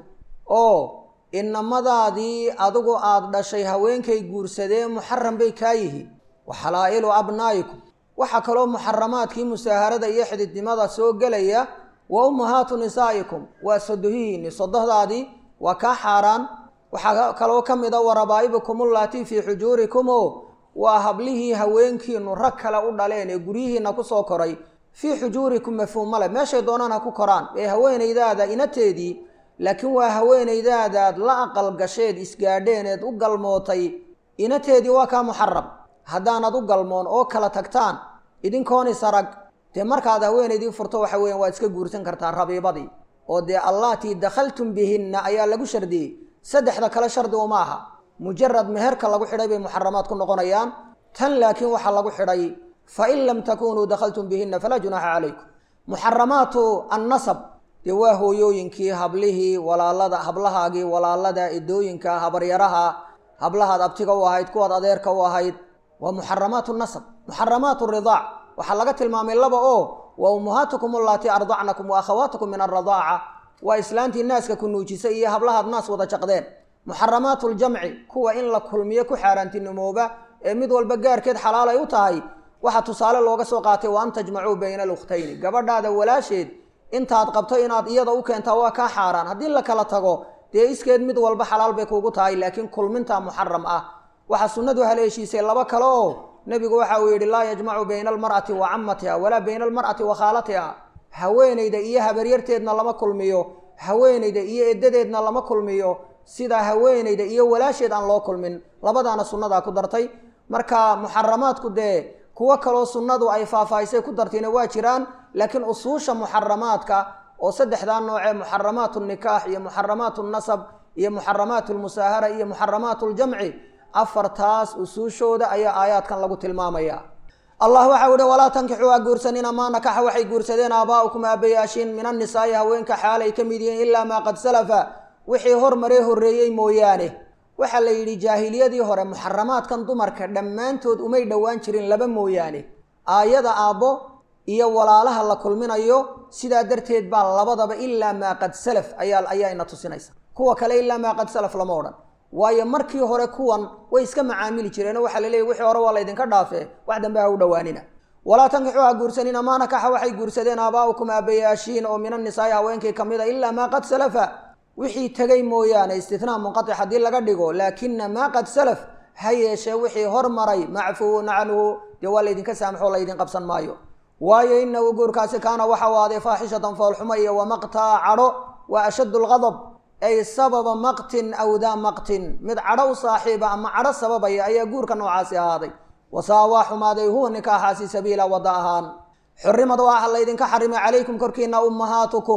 oo inamadaadii adigu aada dhashay haweenkay guursadeen muxaram bay kaa yihiin wa xalaa'ilu abnaa'ikum waxaa kaloo muxaramaadkii musaaharada iyo xididnimada soo gelaya wa ummahaatu nisaa'ikum waa sodohihiini sodohdaadii waa kaa xaaraan waxaa kaloo ka mid a wa rabaa'ibukum ullaatii fii xujuurikum oo waa hablihii haweenkiinu rag kale u dhaleen ee guryihiina kusoo koray fii xujuurikum mafhuummale meeshay doonaan ha ku koraan ee haweenaydaada inateedii laakiin waa haweenaydaadaad la aqal gasheed isgaadheeneed u galmootay inateedii waa kaa muxaram haddaanad u galmoon oo kala tagtaan idinkoon isarag dee markaad haweenaydii furto waxa weeyaan waad iska guursan kartaa rabiibadii oo dee allaatii dakhaltum bihinna ayaa lagu shardiyey saddexda kale shardi uma aha mujarad meherka lagu xidhay bay muxaramaad ku noqonayaan tan laakiin waxaa lagu xidhay fain lam takunuu dakhaltum bihinna falaa junaaxa calaykum muxaramaatu annasab dee waa hooyooyinkii hablihii walaalada hablahaagii walaalada edooyinka habaryaraha hablahaad abtiga u ahayd kuwaad adeerka u ahayd waa muxaramaatu nasab muxaramaatu ridaac waxaa laga tilmaamay laba oo wa ummahaatukum allaatii ardacnakum wa akhawaatukum min alradaaca waa islaantii naaska ku nuujisay iyo hablahaad naas wada jaqdeen muxaramaatu ljamci kuwa in la kulmiyo ku xaaraantinimooba ee mid walba gaarkeed xalaal ay u tahay waxaa tusaale looga soo qaatay wa an tajmacuu bayna alukhtayni gabadhaada walaasheed intaad qabto inaad iyada u keentaa waa kaa xaaraan haddii la kala tago dee iskeed mid walba xalaal bay kuugu tahay laakiin kulmintaa muxaram ah waxaa sunnadu haleeshiisay laba kale oo nebigu waxa uu yidhi laa yajmacu bayna almar'ati wa camatiha walaa bayna almar'ati wa khaalatiha haweenayda iyo habaryarteedna lama kulmiyo haweenayda iyo eddadeedna lama kulmiyo sida haweenayda iyo walaasheed aan loo kulmin labadaana sunnadaa ku dartay marka muxaramaadku dee kuwo kaloo sunnadu ay faahfaahisay ku dartayna waa jiraan laakiin usuusha muxaramaadka oo saddexdaa noocee muxaramaatu nikaax iyo muxaramaatu nasab iyo muxaramaatu lmusaahara iyo muxaramaatu ljamci afartaas usuushooda ayaa aayaadkan lagu tilmaamaya allah waxau ihi walaa tankixuu ha guursanina maa nakaxa waxay guursadeen aabaa'ukum aabayaashiin min annisaa'i haweenka xaalay ka mid yihiin ilaa maa qad salafa wixii hormaree horreeyey mooyaane waxaa la yidhi jaahiliyadii hore muxaramaadkan dumarka dhammaantood umay dhowaan jirin laba mooyaane aayada aabbo iyo walaalaha la kulminayo sidaa darteed baa labadaba ilaa maa qad salaf ayaa ayaayna tusinaysa kuwa kale ilaa maa qad salaf lama odhan waayo markii hore kuwan way iska macaamili jireenoo waxaa la leeyay wixii hore waa laydinka dhaafee wax dambe ha u dhowaanina walaa tankixuu ha guursanina maa nakaxa waxay guursadeen aabaa'ukum aabayaashiin oo min annisaa'i haweenkii ka mid a ilaa maa qad salafa wixii tegay mooyaane istinaa munqatic haddii laga dhigo laakina maa qad salaf ha yeeshee wixii hormaray macfuun canhu dee waa laydinka saamaxoo laydin qabsan maayo waayo inahu guurkaasi kaana waxa u aaday faaxishatan foolxumo iyo wamaqtaa cadho waa ashaddu lqadab ay sababa maqtin aw daa maqtin mid cadho u saaxiiba ama cadho sababaya ayaa guurka noocaasi ahaaday wasaa waa xumaaday huwa nikaaxaasi sabiila wadda ahaan xurimad waxaa laydinka xarimay calaykum korkiina ummahaatukum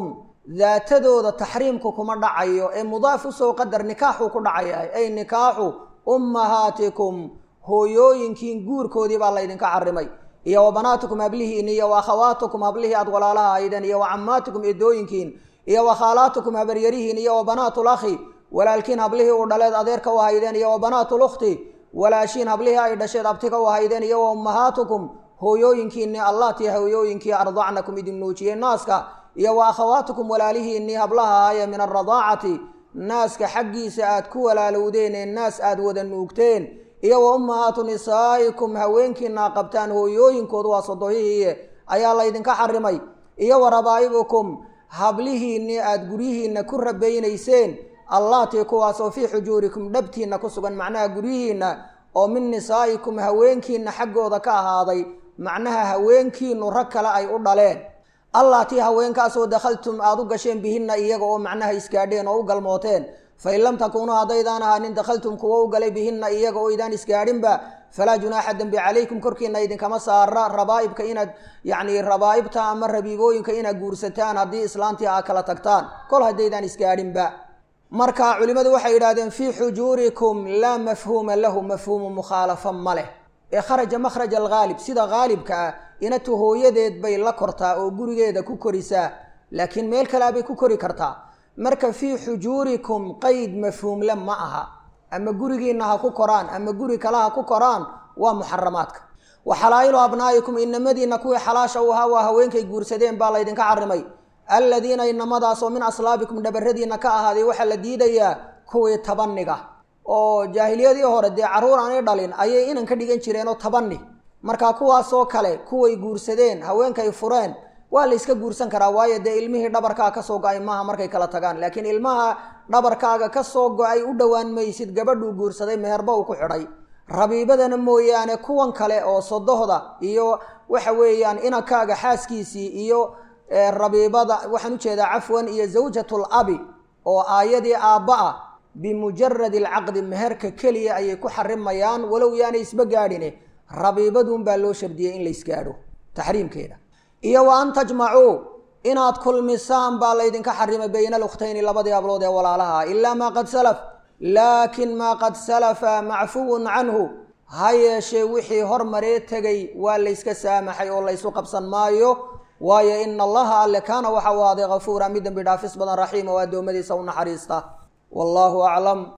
daatadooda taxriimku kuma dhacayo ee mudaaf usoo qadar nikaaxuu ku dhacaya ay nikaaxu ummahaatikum hooyooyinkiin guurkoodii baa laydinka xarimay iyo wa banaatikum hablihiin iyo wa akhawaatikum hablihii aad walaalaha ahaydeen iyo wa cammaatikum eedooyinkiin iyo wa khaalaatikum habaryarihiin iyo wa banaatul akhi walaalkiin hablihii uu dhaleed adeerka u ahaydeen iyo wa banaatul ukhti walaashiin hablihii ay dhasheed abtiga u ahaydeen iyo wa ummahaatukum hooyooyinkiinni allatii hooyooyinkii ardacnakum idin nuujiyey naaska iyo wa akhawaatikum walaalihiinni hablaha ahaaye min alradaacati naaska xaggiisa aad ku walaalowdeen ee naas aad wada nuugteen iyo wa ummahaatu nisaa'ikum haweenkiina qabtaan hooyooyinkoodu waa sodohihiiye ayaa laydinka xarimay iyo wa rabaa'ibukum hablihiinni aad guryihiinna ku rabaynayseen allaatii kuwaasoo fii xujuurikum dhabtiinna ku sugan macnaha guryihiinna oo min nisaa'ikum haweenkiinna xaggooda ka ahaaday macnaha haweenkiinu rag kale ay u dhaleen allaatii haweenkaasoo dakhaltum aada u gasheen bihinna iyaga oo macnaha isgaadheen oo u galmooteen fain lam takuunuu haddaydaan ahaanin dakhaltum kuwo u galay bihinna iyaga oo idaan isgaadhinba falaa junaaxa dembi calaykum korkiina idinkama saara rabaa'ibka inaad yacni rabaa'ibta ama rabiibooyinka inaad guursataan haddii islaantii aa kala tagtaan kol haddaydaan isgaadhinba marka culimmadu waxay yidhahdeen fii xujuurikum laa mafhuuma lahu mafhuumu mukhaalafa ma leh ee kharaja makhraj alghaalib sida haalibka ah inatu hooyadeed bay la kortaa oo gurigeeda ku korisaa laakiin meel kalea bay ku kori kartaa marka fii xujuurikum qeyd mafhuumle ma aha ama gurigiina ha ku koraan ama guri kale ha ku koraan waa muxaramaadka wa xalaa'ilu abnaa'ikum inamadiina kuwii xalaasha u ahaa waa haweenkay guursadeen baa laydinka xarimay alladiina inamadaasoo min aslaabikum dhabaradiina ka ahaaday waxaa la diidayaa kuwii tabaniga oo jaahiliyadii hore dee carruur aanay dhalin ayay inan ka dhigan jireenoo tabani marka kuwaasoo kale kuway guursadeen haweenkay fureen waa la yska guursan karaa waayo dee ilmihii dhabarkaa kasoo go-ay maaha markay kala tagaan laakiin ilmaha dhabarkaaga kasoo go-ay u dhowaan maysid gabadhuu guursaday meherba uu ku xidhay rabiibadana mooyaane kuwan kale oo sodohda iyo waxa weeyaan inankaaga xaaskiisii iyo rabiibada waxaan ujeedaa cafwan iyo zawjatul abi oo aayadii aabba ah bimujaradi alcaqdi meherka keliya ayay ku xarimayaan walow yaanay isba gaadhine rabiibadunbaa loo shardiyey in laysgaadho taxriimkeeda iyo wa an tajmacuu inaad kulmisaan baa laydinka xarimay bayna alukhtayni labadii hablood ee walaalaha ilaa maa qad salaf laakin maa qad salafa macfuwun canhu ha yeeshee wixii hormaree tegay waa layska saamaxay oo laysu qabsan maayo waayo ina allaha alle kaana waxa u ahaaday hafuura mid dembi dhaafis badan raxiima oo addoommadiisa u naxariista wallaahu aclam